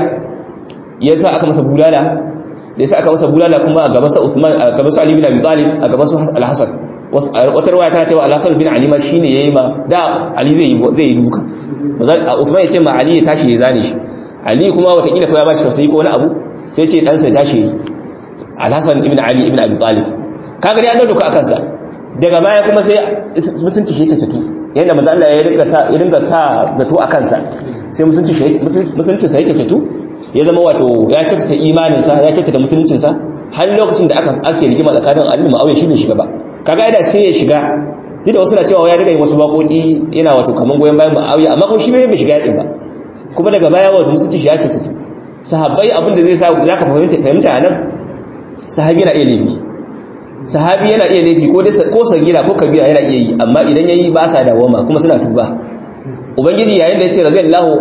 yasa aka masa bulala da yasa aka masa bulala kuma a gaban sa Uthman a gaban sa Ali bin Abi Talib a gaban sa Al-Hasan wata riwaya ta cewa Al-Hasan bin Ali ma shine yayi ma da Ali zai yi zai yi duka Uthman ya ce ma Ali ya tashi ya zane shi Ali kuma wata kila ko ya bashi tausayi ko wani abu sai ce dan sa ya tashi Al-Hasan ibn Ali ibn Abi Talib kaga dai an dauka akan sa daga baya kuma sai mutunci shi ta tatu yadda manzo Allah ya rinka sa ya rinka sa zato a kansa sai mutunci shi mutunci sai yake tatu ya zama wato ya kyautata imanin sa ya kyautata musuluncin sa har lokacin da aka ake rigima tsakanin Ali da Muawiya shi bai shiga ba kaga yana sai ya shiga duk da wasu na cewa ya riga wasu bakoki yana wato kaman goyen bayan Muawiya amma kuma shi bai shiga yakin ba kuma daga baya wato mutunci shi ya kyautata sahabbai abin da zai sa zaka fahimta fahimta anan sahabi yana iya laifi sahabi yana iya laifi ko dai ko sagira ko kabira yana iya yi amma idan yayi ba sa dawama kuma suna tuba ubangiji yayin da yace radiyallahu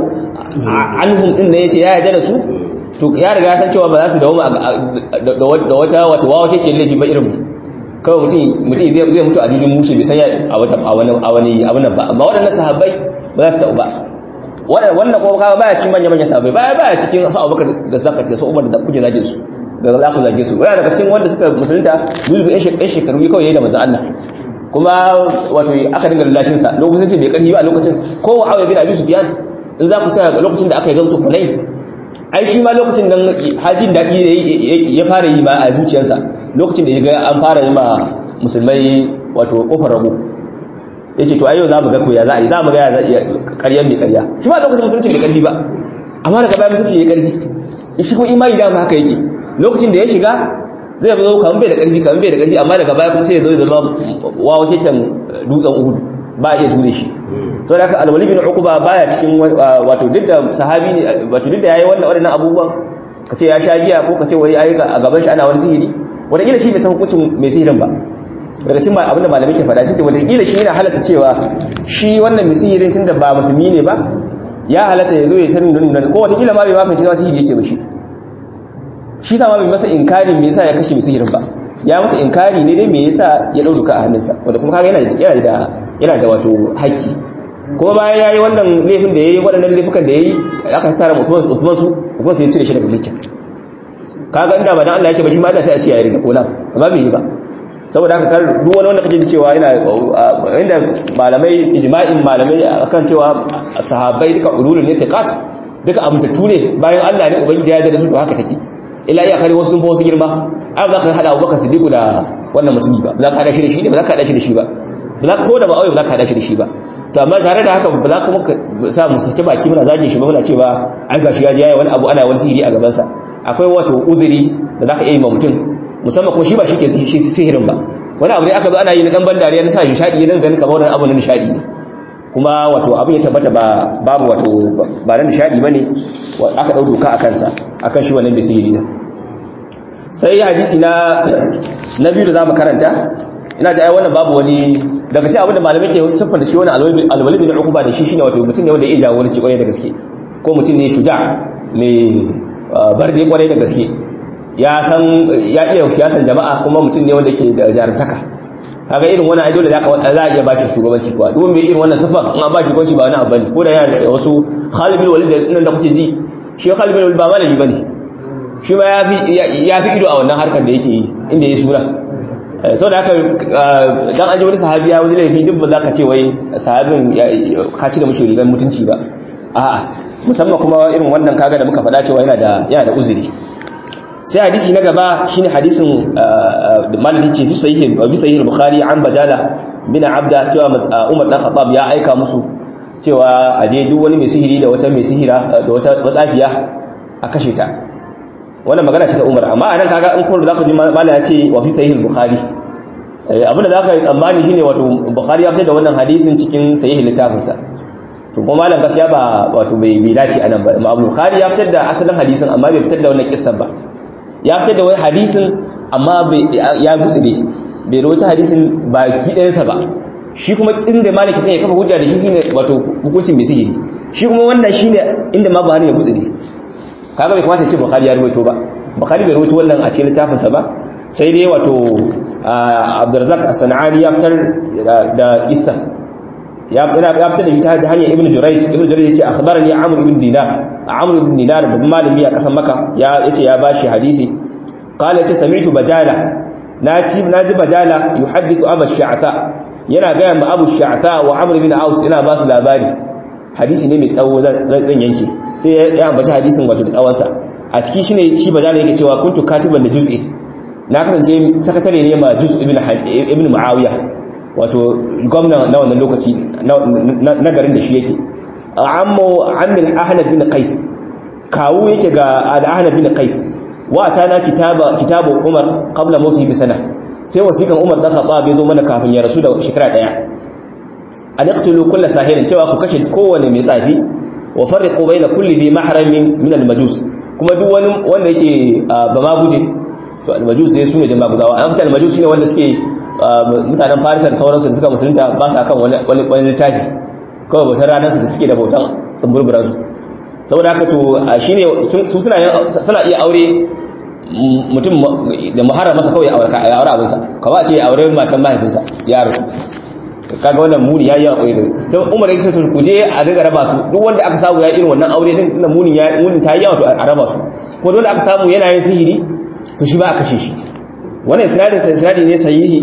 anhum din ne yace ya yarda da su to ya riga san cewa ba za su dawama da wata wata wawa kake laifi ba irin kawai mutum mutum zai mutu a jujin musu bai san a wata a wani a wani abun nan ba amma waɗannan sahabbai ba za su tauba wannan kuma kaga baya cikin manya manyan sahabbai baya baya cikin su Abubakar da Zakka da su Umar da kuke zage su da za ku zage su waya daga cikin wanda suka musulunta duk ɗan shekaru kawai yayi da manzon Allah kuma wato aka dinga lallashin sa lokacin bai karfi ba a lokacin ko Muawiya bin Abi Sufyan in za ku tsaya lokacin da aka yi gazo Hunain ai shi ma lokacin nan hajin dadi ya fara yi ma a zuciyarsa lokacin da ya ga an fara yi ma musulmai wato kofar rago yace to ayo za mu ga ko ya za a yi za mu ga ya za iya ƙarya mai ƙarya shi ma lokacin musulunci bai karfi ba amma daga baya musulunci ya karfi shi kuma imani da haka yake lokacin da ya shiga zai zo kamar bai da ƙarfi kamar bai da ƙarfi amma daga baya kuma sai ya zo da zama wawa keken dutsen uhud ba iya ture shi so da haka alwali bin uquba baya cikin wato duk da sahabi ne wato duk da yayi wannan wadannan abubuwan kace ya sha giya ko kace wai ayi a gaban shi ana wani sihiri wanda kila shi bai san hukuncin mai sihirin ba daga cikin abin da malamai ke faɗa shi wanda kila shi yana halatta cewa shi wannan mai sihirin tunda ba musulmi ne ba ya halatta ya zo ya tarin nan ko wata kila ma bai ma fahimci sihiri yake ba shi shi sa ma bai masa inkari me yasa ya kashe mai sihirin ba ya masa inkari ne dai me yasa ya dau duka a hannunsa wanda kuma kaga yana yana da yana da wato haƙƙi kuma bayan yayi wannan laifin da yayi waɗannan laifukan da yayi aka tara Usman Usman su Usman sai ya cire shi daga mulkin kaga inda ba dan Allah yake ba shi ma da sai a ce ya rida kola amma bai yi ba saboda haka kar duk wani wanda kake cewa yana inda malamai ijma'in malamai akan cewa sahabbai duka ululun ne tiqat duka amintattu ne bayan Allah ne ubangiji ya yarda da su to haka take illa iya kare wasu sun fi wasu girma ai ba za ka hada abubakar siddiqu da wannan mutumi ba ba za ka hada shi da shi ne ba za ka hada shi da shi ba ba za ko da ba auye ba za ka hada shi da shi ba to amma tare da haka ba za kuma sa mu sake baki muna zage shi ba muna cewa an gashi ya je yayi wani abu ana wani sihiri a gaban sa akwai wato uzuri da za ka iya yi ma mutum musamman kuma shi ba shi ke sihirin ba wani abu ne aka zo ana yi na dan ban dariya na sa nishadi ya ganin kamar wani abu na nishadi ne kuma wato abin ya tabbata ba babu wato ba na nishadi bane aka dau doka akan sa akan shi wannan bisiri ne sai hadisi na na biyu da zamu karanta ina ga ai wannan babu wani daga cikin abin da malamai ke siffar da shi wannan alwali bin uquba da shi shine wato mutum ne wanda ya jagoranci kwarai da gaske ko mutum ne shuja mai barde kwarai da gaske ya san ya iya siyasan jama'a kuma mutum ne wanda ke da jarumtaka kaga irin wannan ai dole zaka za a iya bashi shugabanci kuwa duk mai irin wannan sifa in an bashi shugabanci ba wani abu bane ko da yana da wasu Khalid bin Walid nan da kuke ji shi Khalid bin Walid ba malami bane shi ma ya fi ya fi ido a wannan harkar da yake yi inda ya sura sau da haka dan an ji wani sahabi ya wani laifi duk ba za ka ce wai sahabin ka ci da mashi rigar mutunci ba a'a musamman kuma irin wannan kaga da muka faɗa cewa yana da yana da uzuri sai hadisi na gaba shine hadisin malamin ce bisa yi bisa yi bukhari an bajala bin abda cewa umar dan khattab ya aika musu cewa aje duk wani mai sihiri da wata mai sihira da wata matsafiya a kashe ta wannan magana ce ta umar amma anan kaga in kun zaka ji malama ya ce wa fi sahih bukhari abin da zaka yi tsammani shine wato bukhari ya fitar da wannan hadisin cikin sahih littafinsa to kuma malam gaskiya ba wato bai bi dace anan ba amma bukhari ya fitar da asalin hadisin amma bai fitar da wannan kissan ba ya fitar da wani hadisin amma ya gutsu ne bai rawaita hadisin baki ɗayansa ba shi kuma inda maliki sai ya kafa hujja da shi shine wato hukuncin mai sihiri shi kuma wannan shine inda ma Buhari ya gutsu ne kaga bai kamata ya ce Bukhari ya rawaito ba Bukhari bai rawaito wannan a cikin littafin sa ba sai dai wato Abdurrazzaq As-Sanani ya fitar da Isa ya fitar da shi ta hanyar Ibn Jurayj Ibn Jurayj yace akhbarani Amr ibn Dinar Amr ibn Dinar babban malami a kasan Makka ya yace ya bashi hadisi qala yace sami'tu bajala naji naji bajala yuhaddithu Abu Sha'ta yana ga ma Abu Sha'ta wa Amr ibn Aus ina ba su labari hadisi ne mai tsawo zan yanke sai ya ambaci hadisin wato da tsawon sa a ciki shine shi bajala yake cewa kuntu katiban da juz'i na kasance sakatare ne ma juz ibn ibn Muawiya wato gwamna na wannan lokaci na garin da shi yake ammo amil ahnab bin qais kawu yake ga al-ahnab bin qais wa atana kitaba kitabu umar qabla mawtihi bi sana sai wasikan umar dan khattab ya zo mana kafin ya rasu da shekara daya an yaqtulu kull sahirin cewa ku kashe kowane mai tsafi wa farriqu bayna kulli bi mahramin min al-majus kuma duk wani wanda yake ba ma guje to al-majus dai sune da maguzawa an fita al-majus shine wanda suke mutanen farisa da sauransu da suka musulunta ba sa kan wani littafi kawai bautar ranar su da suke da bautan tsumburbura su saboda haka to shine su suna iya aure mutum da muharram masa kawai aure ka aure abinsa ka ba ce aure matan mahaifinsa ya rasu kaga wannan muni yayi yawa koyi da Umar yake to ku je a riga raba su duk wanda aka samu ya irin wannan aure din na muni ya muni ta yawa to a raba su ko wanda aka samu yana yin sihiri to shi ba a kashe shi wannan isnadin isnadi ne sahihi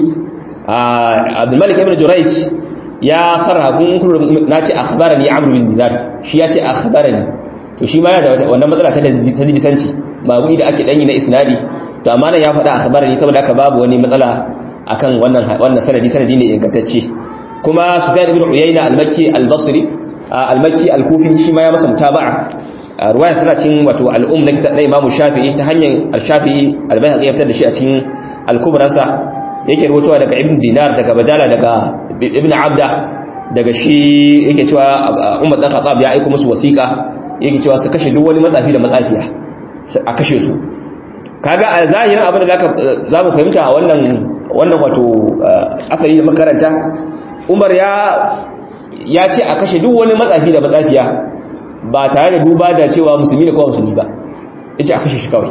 Abdul Malik ibn Jurayj ya sarra kun kun nace akhbarani Amr bin Dinar shi ya ce akhbarani to shi ma yana da wannan matsala ta ta lisanci ba gudi da ake danyi na isnadi to amma nan ya faɗa akhbarani saboda haka babu wani matsala akan wannan wannan sanadi sanadi ne ingantacce kuma Sufyan ibn Uyayna al-Makki al-Basri al-Makki al-Kufi shi ma ya masa mutaba'a ruwaya suna cin wato al-um na kitab Imam Shafi'i ta hanyar al-Shafi'i al-Bayhaqi ya fitar da shi a cikin al-Kubransa yake rubutuwa daga Ibn Dinar daga Bajala daga Ibn Abda daga shi yake cewa Umar dan Khattab ya aika musu wasiƙa yake cewa su kashe duk wani matsafi da matsafiya a kashe su kaga a zahirin abin da zaka zamu fahimta a wannan wannan wato asali da makaranta Umar ya ya ce a kashe duk wani matsafi da matsafiya ba tare da duba da cewa musulmi ne ko musulmi ba yace a kashe shi kawai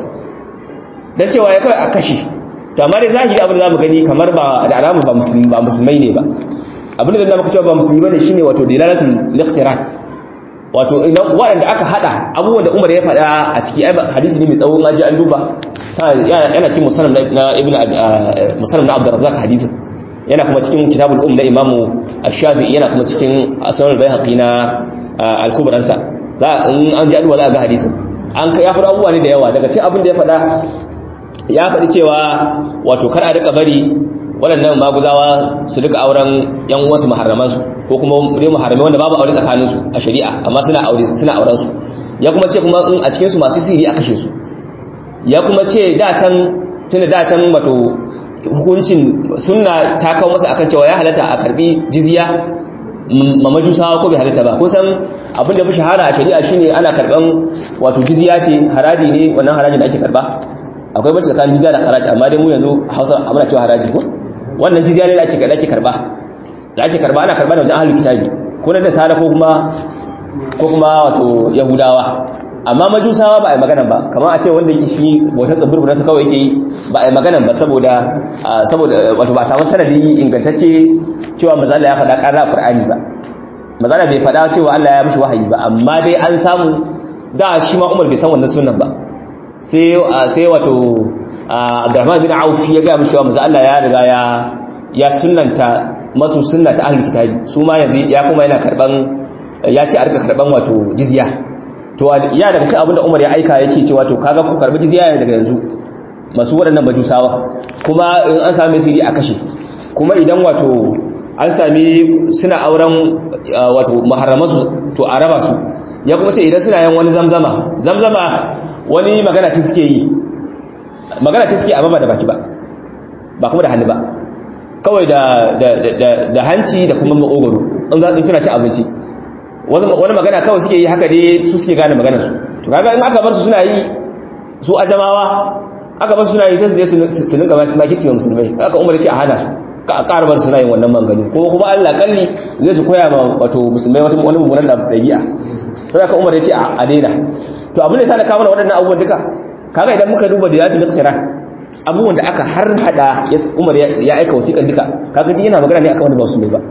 dan cewa ya kawai a kashe to amma dai zahiri abin da zamu gani kamar ba da alamu ba musulmi ba musulmai ne ba abin da muka cewa ba musulmi bane shine wato dilalatul liqtiran wato idan waɗanda aka hada abubuwan da Umar ya faɗa a ciki hadisi ne mai tsawon aji an duba yana cikin musannaf na ibnu musannaf na Abdurrazzaq hadisin yana kuma cikin kitabul um na Imam Ash-Shafi'i yana kuma cikin Asnal Baihaqi na Al-Kubra sa za in an ji alwa za ga hadisin an ya faɗa abubuwa ne da yawa daga cikin abin da ya faɗa ya faɗi cewa wato kar a rika bari waɗannan maguzawa su rika auren yan uwansu muharramansu ko kuma dai muharrami wanda babu aure tsakaninsu a shari'a amma suna aure suna auren su ya kuma ce kuma in a cikin su masu sihiri a kashe su ya kuma ce da can tunda da can wato hukuncin sunna ta kawo masa akan cewa ya halatta a karbi jizya ma majusawa ko bai halatta ba kusan abin da fi shahara a shari'a shine ana karban wato jizya ce haraji ne wannan harajin da ake karba akwai bacci tsakanin jizya da haraji amma dai mu yanzu Hausa muna cewa haraji ko wannan jizya ne da ake ake karba da ake karba ana karba da wajen ahlul kitabi ko na nasara ko kuma ko kuma wato yahudawa amma majusawa ba a yi magana ba kamar a ce wanda yake shi wata tsibirbin nasa kawai yake yi ba a yi magana ba saboda saboda wato ba samu sanadi ingantacce cewa mazala ya faɗa ƙarar Qur'ani ba mazala bai faɗa cewa Allah ya mishi wahayi ba amma dai an samu da shi ma Umar bai san wannan sunan ba sai sai wato Abdurrahman bin Auf ya ga mishi cewa manzo Allah ya riga ya ya sunnanta masu sunna ta ahlul kitabi su ma yanzu ya kuma yana karban ya ce a rika karban wato jizya to ya daga cikin abinda Umar ya aika yake cewa to kaga ku karbi jizya daga yanzu masu waɗannan majusawa kuma in an same su a kashe kuma idan wato an sami suna auren wato muharramansu to a raba su ya kuma ce idan suna yin wani zamzama zamzama wani magana ce suke yi magana ce suke amma ba da baki ba ba kuma da hannu ba kawai da hanci da kuma makogoro in za suna ci abinci wani magana kawai suke yi haka dai su suke gane maganar su to kaga in aka bar su suna yi su ajamawa aka bar su suna yi sai su je su ninka makici wa musulmai aka umar ce a hana su ka ƙara bar suna yin wannan manganu kuma kuma Allah kalli zai su koya ma wato musulmai wata wani mummunan da dabi'a sai aka umar ce a daina to abin da ya sa kawo waɗannan abubuwan duka kaga idan muka duba da yatul iqtira abubuwan da aka har hada umar ya aika wasiƙan duka kaga duk yana magana ne akan wanda ba su ne ba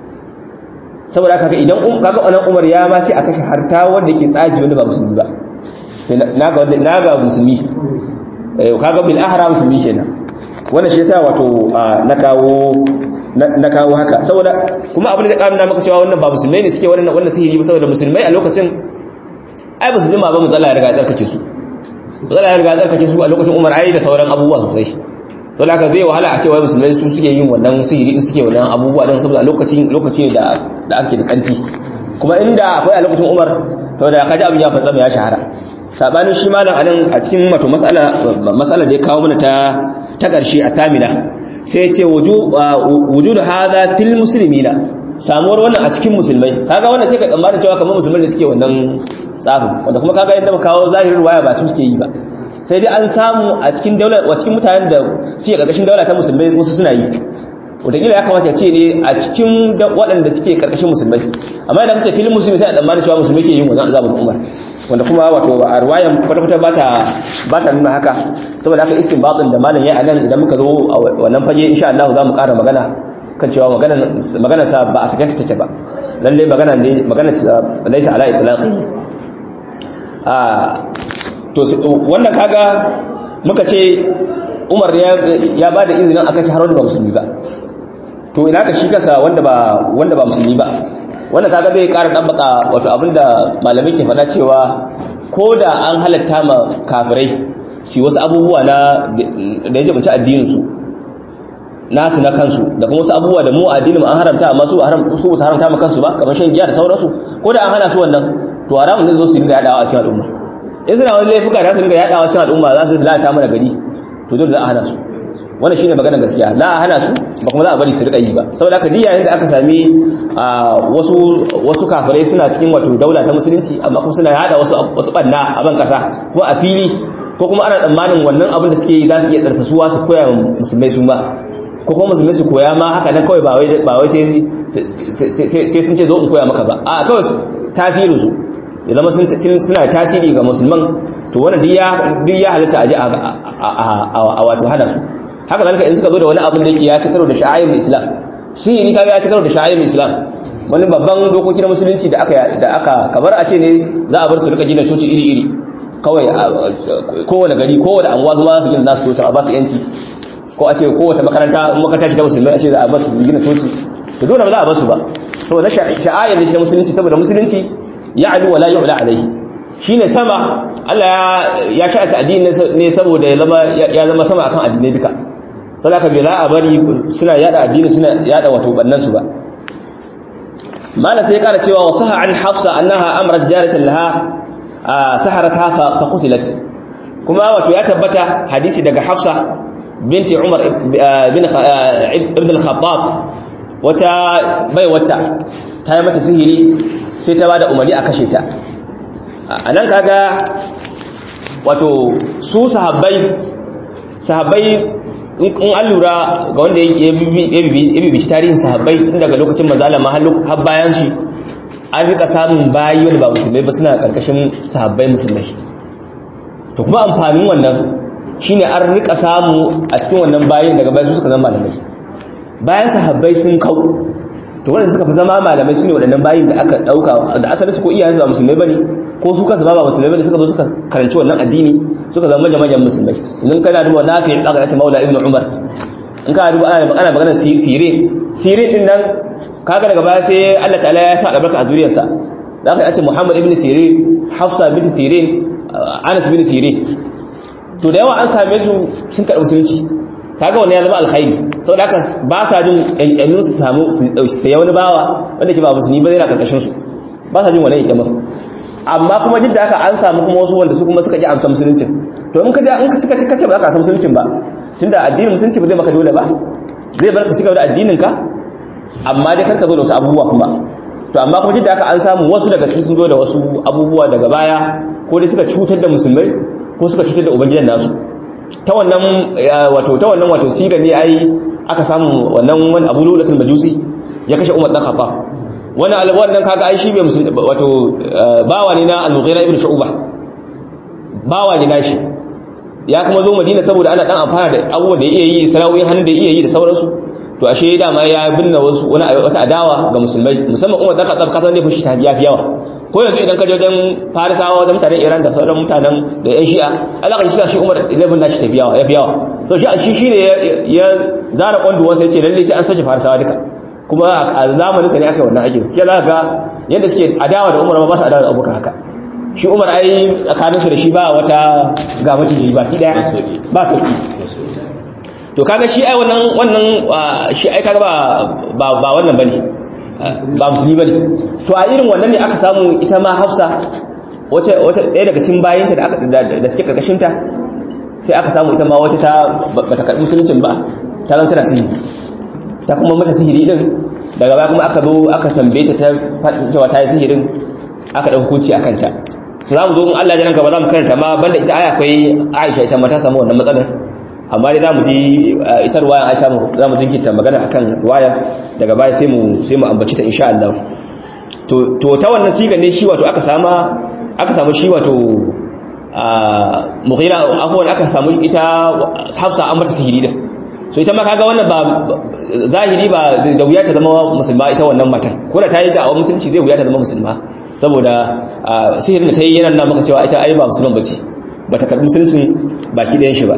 saboda kaga idan kaga wannan Umar ya ma ce a kashe harta wanda yake tsaji wanda ba musulmi ba naga wanda naga musulmi eh kaga bil ahra musulmi kenan wannan shi yasa wato na kawo na kawo haka saboda kuma abin da kamina maka cewa wannan ba musulmai ne suke wannan wannan sihiri ba saboda musulmai a lokacin ai ba su jima ba mutsala ya riga tsarkake su mutsala ya riga tsarkake su a lokacin Umar ai da sauran abubuwa sosai sau da zai wahala a cewa musulmai su suke yin wannan sihiri din suke wannan abubuwa don saboda lokaci lokaci da da ake da kanti kuma inda akwai a lokacin Umar to da kaji abin ya fatsa ya shahara sabanin shi malam anan a cikin wato mas'ala mas'ala da ya kawo mana ta ta karshe a tamina sai ya ce wujud hadha fil muslimina samuwar wannan a cikin musulmai kaga wannan sai ka tsammanin cewa kamar musulmai da suke wannan tsafin wanda kuma kaga yadda muka kawo zahirin waya ba su suke yi ba sai dai an samu a cikin daular wa cikin mutanen da suke karkashin daula ta musulmai wasu suna yi wataƙila ya kamata ce ne a cikin waɗanda suke karkashin musulmai amma idan kace filin musulmi sai a tsammanin cewa musulmai ke yin wannan azabul umar wanda kuma wato a ruwayan kwata-kwata ba ta nuna haka saboda haka istinbatin da malam ya anan idan muka zo a wannan fage insha Allah za mu ƙara magana kan cewa magana sa ba a sakanta take ba lalle magana ne magana laisa ala itlaqi a to wannan kaga muka ce Umar ya ba da izinin aka ci har wanda ba musulmi ba to ina ka shi kasa wanda ba wanda ba musulmi ba wanda kaga bai ƙara dabbaka wato abinda malamai ke faɗa cewa ko da an halatta ma kafirai su wasu abubuwa na da ya jabance addinin su nasu na kansu da kuma wasu abubuwa da mu addinin an haramta amma su haram su su haramta ma kansu ba kamar shan giya da sauransu ko da an hana su wannan to haramun ne zo su dinga yadawa a cikin al'umma in suna wani laifuka da su dinga yadawa a cikin al'umma za su lalata mana gari to dole za a hana su wannan shine magana gaskiya la a hana su ba kuma za a bari su rika yi ba saboda haka diya yayin da aka sami wasu wasu kafirai suna cikin wato daula ta musulunci amma kuma suna yada wasu wasu banna a ban kasa ko a fili ko kuma ana tsammanin wannan abin da suke yi za su iya darsa suwa su koya musulmai su ma ko kuma musulmai su koya ma haka nan kawai ba wai ba wai sai sai sun ce zo in koya maka ba a kawai tasirin su ya zama suna tasiri ga musulman to wannan duk ya halitta a ji a wato hana su haka zalika in suka zo da wani abin da yake ya ci karo da sha'ayin islam shi ne kaga ya ci karo da sha'ayin islam wani babban dokoki na musulunci da aka da aka kamar a ce ne za a bar su rika gina coci iri iri kawai kowane gari kowane anguwa zuwa su gina nasu coci a ba su yanci ko a ce kowace makaranta in makaranta ce ta musulmai a ce za a ba su gina coci to dole ba za a ba su ba saboda sha'ayin ne na musulunci saboda musulunci ya adu wala yu'la alaihi shine sama Allah ya sha'ata addini ne saboda ya zama sama akan addinai duka sai aka bai za a bari suna yada addini suna yada wato bannan su ba mala sai ya kara cewa wasaha an hafsa annaha amrat jaratan laha saharata fa qutilat kuma wato ya tabbata hadisi daga hafsa binti umar ibn al-khattab wata bai wata ta yi mata sihiri sai ta bada umarni a kashe ta anan kaga wato su sahabbai sahabbai in an lura ga wanda ya bibici tarihin sahabbai tun daga lokacin mazala har bayan shi an rika samun bayi wanda ba musulmai ba suna karkashin sahabbai musulmai to kuma amfanin wannan shine an rika samu a cikin wannan bayin daga bayan su suka zama malamai bayan sahabbai sun kau to wanda suka fi zama malamai su ne waɗannan bayin da aka ɗauka da asali su ko iyayen ba musulmai ba ne ko su kansu ba ba musulmai ba ne suka zo suka karanci wannan addini suka zama manyan musulmai idan kana duba nafi aka yace maula ibnu umar in kana duba ana magana magana sire sire din nan kaga daga baya sai Allah ta'ala ya sa albarka a zuriyarsa da aka yace muhammad ibnu sire hafsa bint sire anas bin sire to da yawa an same su sun karɓi musulunci kaga wannan ya zama alkhairi saboda haka ba sa jin kankanin su samu su sai wani bawa wanda ke ba musulmi ba zai na karkashin su ba sa jin wannan yankamin amma kuma duk da haka an samu kuma wasu wanda su kuma suka ji amsa musuluncin to in ka in ka suka kace ba za ka amsa musuluncin ba tunda addinin musulunci ba zai maka dole ba zai bar ka cigaba da addinin ka amma dai karka zo da wasu abubuwa kuma to amma kuma duk da haka an samu wasu daga cikin sun zo da wasu abubuwa daga baya ko dai suka cutar da musulmai ko suka cutar da ubangijan nasu ta wannan wato ta wannan wato siga ne ai aka samu wannan wani abu lulatul majusi ya kashe umar dan khattab wani wannan kaga ai shi bai musulmi wato bawa ne na al-mughira ibn shu'ba bawa ne nashi ya kuma zo madina saboda ana dan amfana da abubuwan da ya iya yi sana'o'in hannun da ya iya yi da sauransu to ashe dama ya binne wasu wani wata adawa ga musulmai musamman umar dan khattab kasan ne fushi ta biya fi yawa ko yanzu idan ka je wajen farisawa wajen mutanen iran da sauran mutanen da yan shi'a alaka shi shi umar ilabin nashi tafi yawa ya fi yawa so shi shi shine ya zara kwanduwansa ya ce lalle sai an sace farisawa duka kuma a zamanin sa ne aka yi wannan aikin ke za ga yadda suke adawa da umar ba su adawa da abokan haka shi umar ai tsakaninsu da shi ba wata ga maciji ba ki daya ba sauki to to kaga shi ai wannan wannan shi ai kaga ba ba wannan bane ba musulmi bane to a irin wannan ne aka samu ita ma Hafsa wace wace ɗaya daga cikin bayinta da aka da suke karkashin ta sai aka samu ita ma wata ta bata karbi musuluncin ba ta zama tana sihiri ta kuma mata sihiri din daga baya kuma aka zo aka tambaye ta ta cewa ta yi sihirin aka ɗauki hukunci akan ta za mu zo in Allah ya ranka ba za mu karanta ma banda ita aya akwai Aisha ita ma ta samu wannan matsalar amma dai za mu ji ita ruwayan Aisha za mu jinkirta magana akan ruwaya daga baya sai mu sai mu ambaci ta insha Allah to to ta wannan siga ne shi wato aka sama aka samu shi wato Mughira afwan aka samu ita Hafsa an mata sihiri din so ita ma kaga wannan ba zahiri ba da wuya ta zama musulma ita wannan matan ko da ta yi da musulunci zai wuya ta zama musulma saboda sihirin da ta yi yana nuna maka cewa ita ai ba musulman bace bata karbi musuluncin baki ɗayan shi ba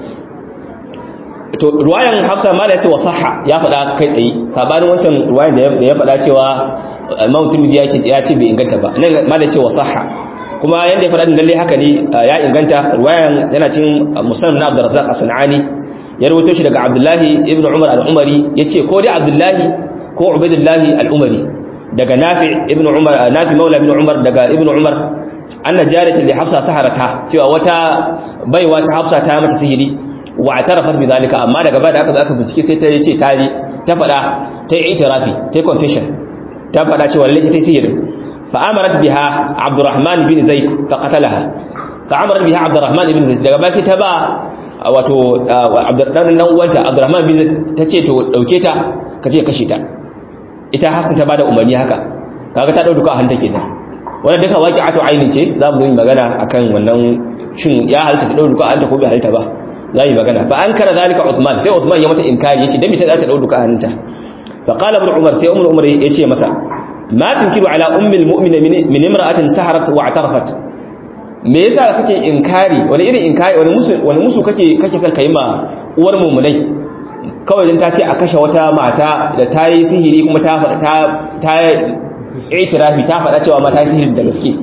to ruwayan hafsa ma da ya ce wa sahha ya faɗa kai tsaye sabanin wancan ruwayan da ya faɗa cewa imam turmidi ya ce bai inganta ba nan ma da ya ce wa sahha kuma yanda ya faɗa din lalle haka ne ya inganta ruwayan yana cin musannad na abdurrazzaq as-sanani ya rawaito shi daga abdullahi ibn umar al-umari yace ko dai abdullahi ko ubaidullahi al-umari daga nafi ibn umar nafi maula ibn umar daga ibn umar anna jariyatan li hafsa saharata cewa wata baiwa ta hafsa ta mata sihiri wa atarafat bi zalika amma daga baya da aka aka bincike sai ta yace ta ji ta fada ta yi itirafi ta yi confession ta fada cewa lalle ta yi sihiri fa amarat biha abdurrahman bin zaid fa qatalaha fa amarat biha abdurrahman bin zaid daga baya sai ta ba wato abdurrahman nan uwanta abdurrahman bin zaid ta ce to dauke ta kaje kashe ta ita hafsa ta bada umarni haka kaga ta dauka hanta kenan wannan duka waqi'atu aini ce za mu yi magana akan wannan shin ya halta ta dauka hanta ko bai halta ba za yi magana fa ankara zalika Uthman sai Uthman ya mata inkari yace dan me ta za ta dauka hanta fa qala ibn Umar sai Umar Umar yace masa ma tunkiru ala ummi almu'mina min imra'atin saharat wa i'tarafat me yasa kake inkari wani irin inkari wani musu wani musu kake kake son kai ma uwar mu'minai kawai dan ta ce a kashe wata mata da ta yi sihiri kuma ta faɗa ta ta itirafi ta faɗa cewa ma ta yi sihiri da gaske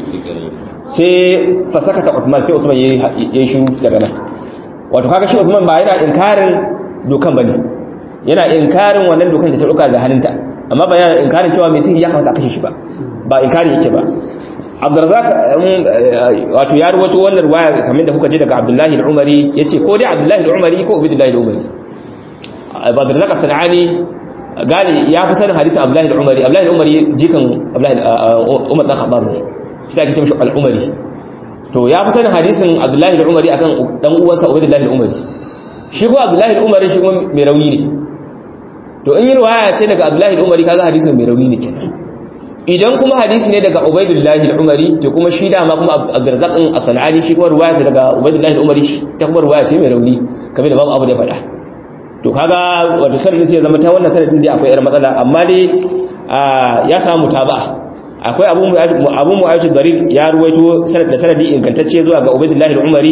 sai fasakata Uthman sai Uthman yayi shiru daga nan wato kaga shi Uthman ba yana inkarin dokan bane yana inkarin wannan dokan da ta dauka da hannunta amma ba yana inkarin cewa mai sihiri ya kamata a kashe shi ba ba inkari yake ba Abdurrazzaq wato ya rawaito wannan riwaya kamar da kuka ji daga Abdullahi al-Umari yace ko dai Abdullahi al-Umari ko Ubaydullah al-Umari Abdurrazzaq as-Sanani gani ya fi sanin hadisin Abdullahi al-Umari Abdullahi al-Umari jikan Abdullahi Umar dan Khattab ne shi da ake cewa al-Umari to ya fi sanin hadisin Abdullahi al-Umari akan dan uwansa Ubaydullah al-Umari shi ko Abdullahi al-Umari shi kuma mai rauni ne to in yi riwaya ce daga Abdullahi al-Umari kaga hadisin mai rauni ne kenan idan kuma hadisi ne daga Ubaydullah al-Umari to kuma shi dama kuma Abdurrazzaq din as-Sanani shi kuma riwaya ce daga Ubaydullah al-Umari ta kuma riwaya ce mai rauni kamar da babu abu da faɗa to kaga wato sanadin sai ya zama ta wannan sanadin dai akwai yar matsala amma dai ya samu taba akwai abu abu mu'ayyid darir ya ruwaito sanad da sanadi ingantacce zuwa ga Ubaydullah al-Umari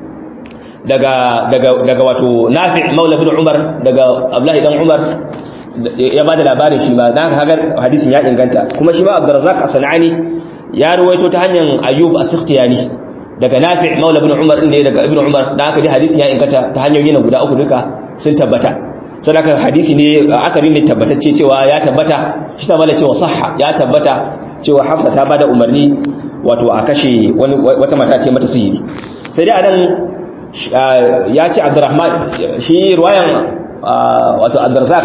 daga daga daga wato Nafi' Maula bin Umar daga Abdullahi dan Umar ya bada labarin shi ma dan kaga hadisin ya inganta kuma shi ma Abdurrazzaq as-Sanani ya ruwaito ta hanyar Ayyub as-Sikhtiyani daga Nafi' Maula bin Umar ne daga Ibn Umar dan haka dai hadisin ya inganta ta hanyoyi na guda uku duka sun tabbata sadaka hadisi ne akarin ne tabbatacce cewa ya tabbata shi ta mala cewa sahha ya tabbata cewa Hafsa ta bada umarni wato a kashe wata mata ce mata sihiri sai dai anan ya ce Abdurrahman shi ruwayan wato Abdurrazzaq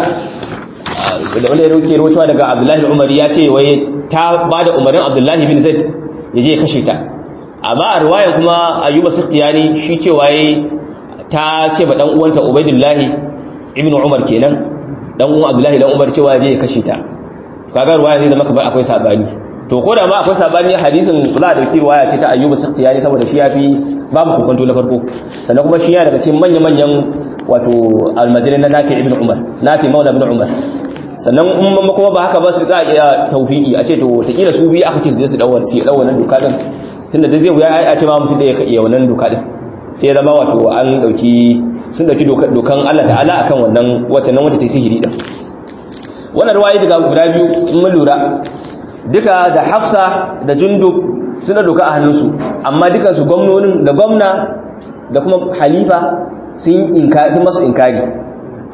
da wanda ya roke rocewa daga Abdullahi Umari ya ce wai ta bada umarnin Abdullahi bin Zaid ya je kashe ta amma a ruwayan kuma Ayyuba Sikhtiyani shi cewa yayi ta ce ba dan uwanta Ubaidullahi ibn Umar kenan dan uwan Abdullahi dan Umar cewa je ya kashe ta kaga ruwaya zai zama kamar akwai sabani to ko da ma akwai sabani hadisin za a dauki ruwaya ce ta Ayyub Sakhtiyani saboda shi yafi babu kokonto na farko sannan kuma shi yana daga cikin manyan manyan wato almajirin na Nafi ibn Umar Nafi maula ibn Umar sannan in kuma ba haka ba su za a iya tawfiki a ce to takila su biyu aka ce su je su dawo su dawo wannan doka din tunda da zai wuya a ce ma mutum da ya iya wannan doka din sai ya zama wato an dauki sun dauki dokan Allah ta'ala akan wannan wacce nan wacce ta sihiri din wannan ruwaye daga guda biyu in mun lura duka da Hafsa da Jundub suna doka a hannunsu amma dukan su gwamnonin da gwamna da kuma halifa sun inkari sun masu inkari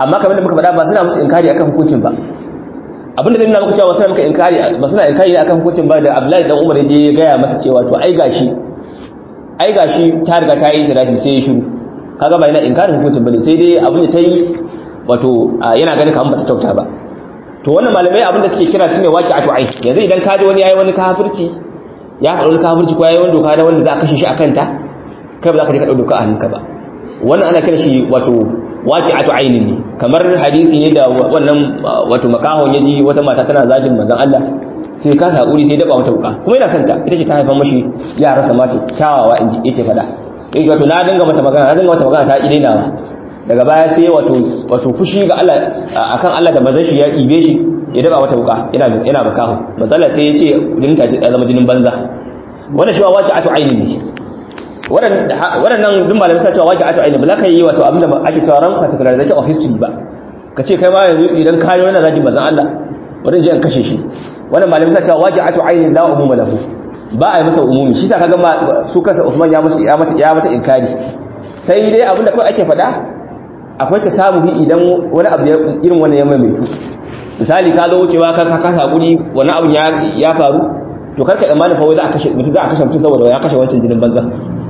amma kamar da muka faɗa ba suna musu inkari akan hukuncin ba abinda zai nuna muka cewa suna muka inkari ba suna inkari akan hukuncin ba da Abdullahi dan Umar ya gaya masa cewa to ai gashi ai gashi ta riga ta yi tirafi sai ya shiru kaga ba yana inkarin hukuncin bane sai dai abin da ta yi wato yana ganin kamar bata kyauta ba to wannan malamai abin da suke kira shine waqi'atu ain yanzu idan ka ji wani yayi wani kafirci ya faɗi wani kafirci ko yayi wani doka da wanda za a kashe shi akan ta kai ba za ka je ka ɗau doka a hannunka ba wannan ana kira shi wato waqi'atu ainin ne kamar hadisi ne da wannan wato makahon yaji wata mata tana zagin manzon Allah sai ka hakuri sai daba mata wuka kuma yana santa ita ce ta haifar mashi yara sa mata kyawawa inji yake fada yake wato na dinga mata magana na dinga mata magana ta idainawa daga baya sai wato wato fushi ga Allah akan Allah da manzon shi ya ibe shi ya daba mata wuka yana yana makaho manzon Allah sai ya ce jinin ta zama jinin banza wannan shi waqi'atu ainin ne waɗannan duk malamai suna cewa waƙi ato aini ba za ka yi wato abinda ake cewa ran particularization of history ba ka ce kai ma yanzu idan kayo yana zagin mazan Allah wadda je an kashe shi wannan malamai suna cewa waƙi ato aini la umuma lahu ba a yi masa umumi shi sa ka gama su kansa Uthman ya masa ya mata ya mata inkari sai dai abinda kawai ake faɗa akwai ta samu idan wani abu irin wannan ya maimaitu misali ka zo wucewa ka kasa hakuri wani abu ya faru to karka tsammanin fa wai za a kashe mutum za a kashe mutum saboda ya kashe wancan jinin banza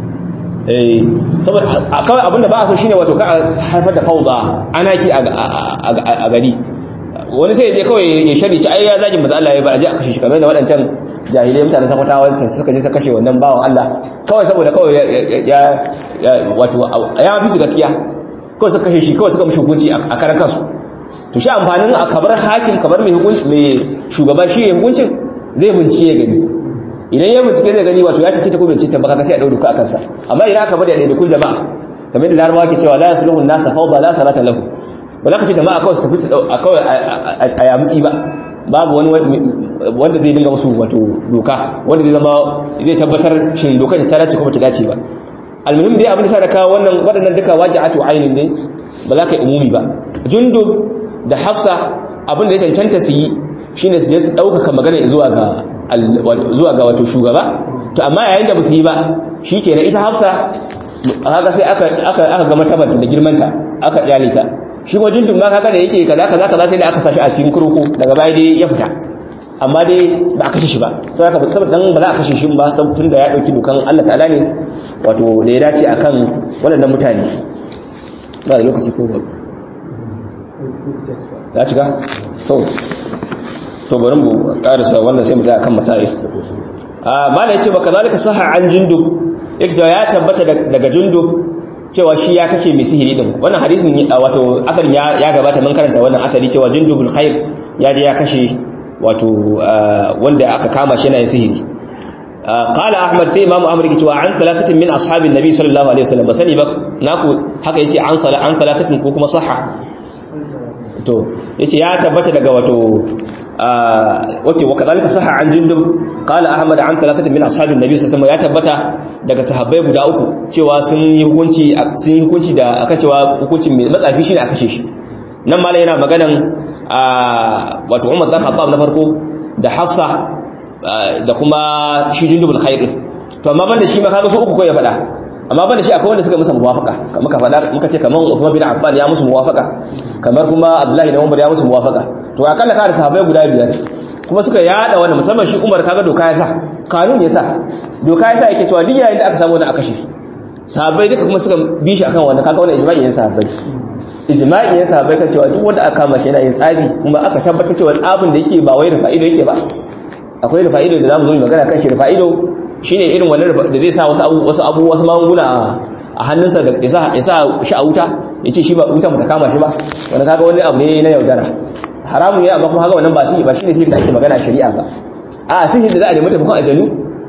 eh saboda kawai abinda ba a so shine wato ka haifar da fauda anaki a gari wani sai je kawai ya shari ci ai ya zagi maza Allah ya ba a je a kashe shi kamar da waɗancan jahilai mutane sakwata wancan suka je suka kashe wannan bawan Allah kawai saboda kawai ya wato ya bi su gaskiya kawai suka kashe shi kawai suka mishi hukunci a karan kansu to shi amfanin a kabar hakim kabar mai hukunci mai shugaba shi ya hukuncin zai bincike ya gani idan ya bincike zai gani wato ya tace ta ko bincike ba ka sai a dauka ka akan sa amma idan aka bari a daidai kun jama'a kamar da larabawa ke cewa la yasluhu an-nasa fawda la salata lahu ba za ka ce jama'a kawai su tafi su a kawai a yamutsi ba babu wani wanda zai dinga musu wato doka wanda zai zama zai tabbatar shin dokar ta dace ko ba ta dace ba almuhim dai abin da sa da kawo wannan waɗannan duka waji'atu ainin ne ba za ka yi umumi ba jundub da hafsa abin da ya cancanta su yi shine su je su ɗaukaka magana zuwa ga zuwa ga wato shugaba to amma yayin da ba su yi ba shikenan ita hafsa haka sai aka aka aka ga matabarta da girmanta aka kyale ta shi kuma jundun ma kaga da yake kaza kaza kaza sai da aka sashi a cikin kurku daga baya dai ya fita amma dai ba a kashe shi ba sai aka saboda dan ba za a kashe shi ba tun da ya dauki dukan Allah ta'ala ne wato da ya dace akan waɗannan mutane ba da lokaci ko ba ya cika to to bari mu karasa wannan sai mu tsaya kan masail a mala yace baka zalika sahha an jundub yake ya tabbata daga jundub cewa shi ya kashe mai sihiri din wannan hadisin wato asalin ya gabata mun karanta wannan asali cewa jundubul khair ya je ya kashe wato wanda aka kama shi yana yin sihiri qala ahmad sai imamu ahmad yake cewa an talatatin min ashabin nabi sallallahu alaihi wasallam basani ba naku haka yace an sala an talatatin ko kuma sahha to yace ya tabbata daga wato wato wa kadalika sahha an jundub qala ahmad an talatatin min ashabin nabi sallallahu alaihi wasallam ya tabbata daga sahabbai guda uku cewa sun yi hukunci sun yi hukunci da aka cewa hukuncin mai matsafi shine a kashe shi nan malai yana maganan wato Umar dan Khattab na farko da Hafsa da kuma shi jundubul khair to amma banda shi ma kaga su uku ko ya faɗa amma banda shi akwai wanda suka musu muwafaka muka faɗa muka ce kaman Uthman bin Affan ya musu muwafaka kamar kuma Abdullahi da Umar ya musu muwafaka to akalla ka da sahabbai guda biyar kuma suka yada wannan musamman shi Umar kaga doka ya sa kanun ya sa doka ya sa yake cewa duk yayin da aka samu wani aka shi sahabbai duka kuma suka bi shi akan wannan kaga wannan ijma'i ne sahabbai ijma'i ne sahabbai kan cewa duk wanda aka kama shi yana yin tsabi kuma aka tabbatar cewa tsabin da yake ba wai rufa'ido yake ba akwai rufa'ido da zamu zo mu magana kan shi rufa'ido shine irin wannan da zai sa wasu abu wasu abu wasu magunguna a hannunsa da isa isa shi a wuta yace shi ba wuta mu ta kama shi ba wannan kaga wani abu ne na yaudara haramun ya amma kuma haka wannan ba shi ba shine sai da ake magana shari'a ba a sai da za a nemi taimakon aljanu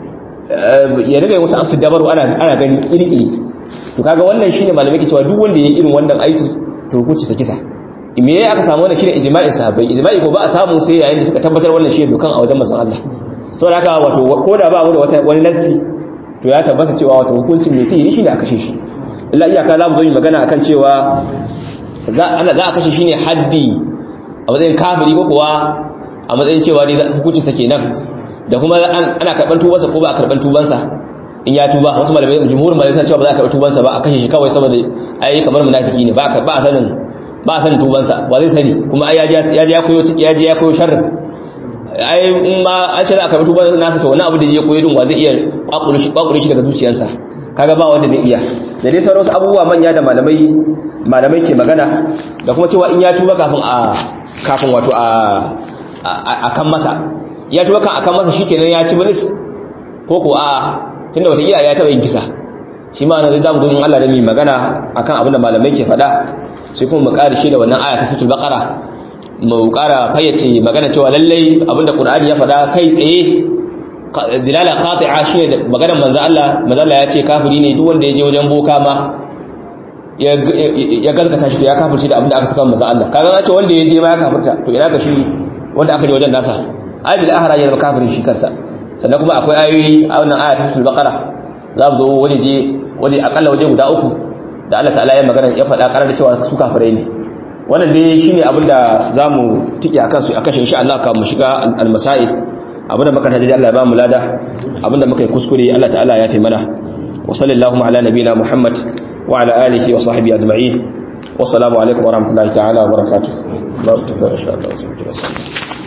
ya riga wasu asu dabaru ana ana gani iri-iri to kaga wannan shine malamai ke cewa duk wanda ya yi irin wannan aiki to hukunci sa kisa me yayi aka samu wannan shine ijma'in sahabbai ijma'i ko ba a samu sai yayin da suka tabbatar wannan shine dokan a wajen manzon Allah saboda haka wato ko da ba mu da wata wani nassi to ya tabbata cewa wato hukuncin mai sihiri shine a kashe shi illa iyaka za mu zo mu magana akan cewa za ana za a kashe shi ne haddi a matsayin kafiri ko kuwa a matsayin cewa dai hukuncin sa kenan da kuma ana karban tubansa ko ba a karban tubansa in ya tuba wasu malamai jumhurin malamai sun cewa ba za a karɓi tubansa ba a kashe shi kawai saboda ai kamar munafiki ne ba ba a sanin ba san tubansa ba zai sani kuma ai ya je ya koyo ya je ya koyo sharrin ai in ma an ce za a karbi tuban nasa to wani abu da ya koyo din wa zai iya kwakure shi kwakure shi daga zuciyarsa kaga ba wanda zai iya da dai sauran abubuwa manya da malamai malamai ke magana da kuma cewa in ya tuba kafin a kafin wato a a kan masa ya tuba kan akan masa shikenan ya ci bilis ko ko a tunda wata iya ya taba yin kisa shi ma nan zamu gurin Allah da mai magana akan abin da malamai ke faɗa sai kuma mu ƙara shi da wannan aya ta suratul baqara mu ƙara fayyace magana cewa lallai abin da Qur'ani ya faɗa kai tsaye dilala qati'a shi da maganar manzo Allah manzo Allah ya ce kafiri ne duk wanda ya je wajen boka ma ya gaskata shi to ya kafirci da abin da aka saka manzo Allah kaga an ce wanda ya je ma ya kafirta to ina ga shi wanda aka je wajen nasa ai bil ahra ya zama kafirin shi kansa sannan kuma akwai ayoyi a wannan aya ta suratul baqara za mu zo waje je waje akalla waje guda uku da Allah ta'ala ya magana ya faɗa karar da cewa su kafirai ne wannan dai shine abin da zamu tike akan su akan shi insha Allah ka mu shiga al-masail abin da muka tada Allah ya ba mu lada abin da muka yi kuskure Allah ta'ala ya fi mana wa sallallahu ala nabiyina Muhammad wa ala alihi wa sahbihi ajma'in wa assalamu alaikum wa rahmatullahi ta'ala wa barakatuh. Allah ta insha Allah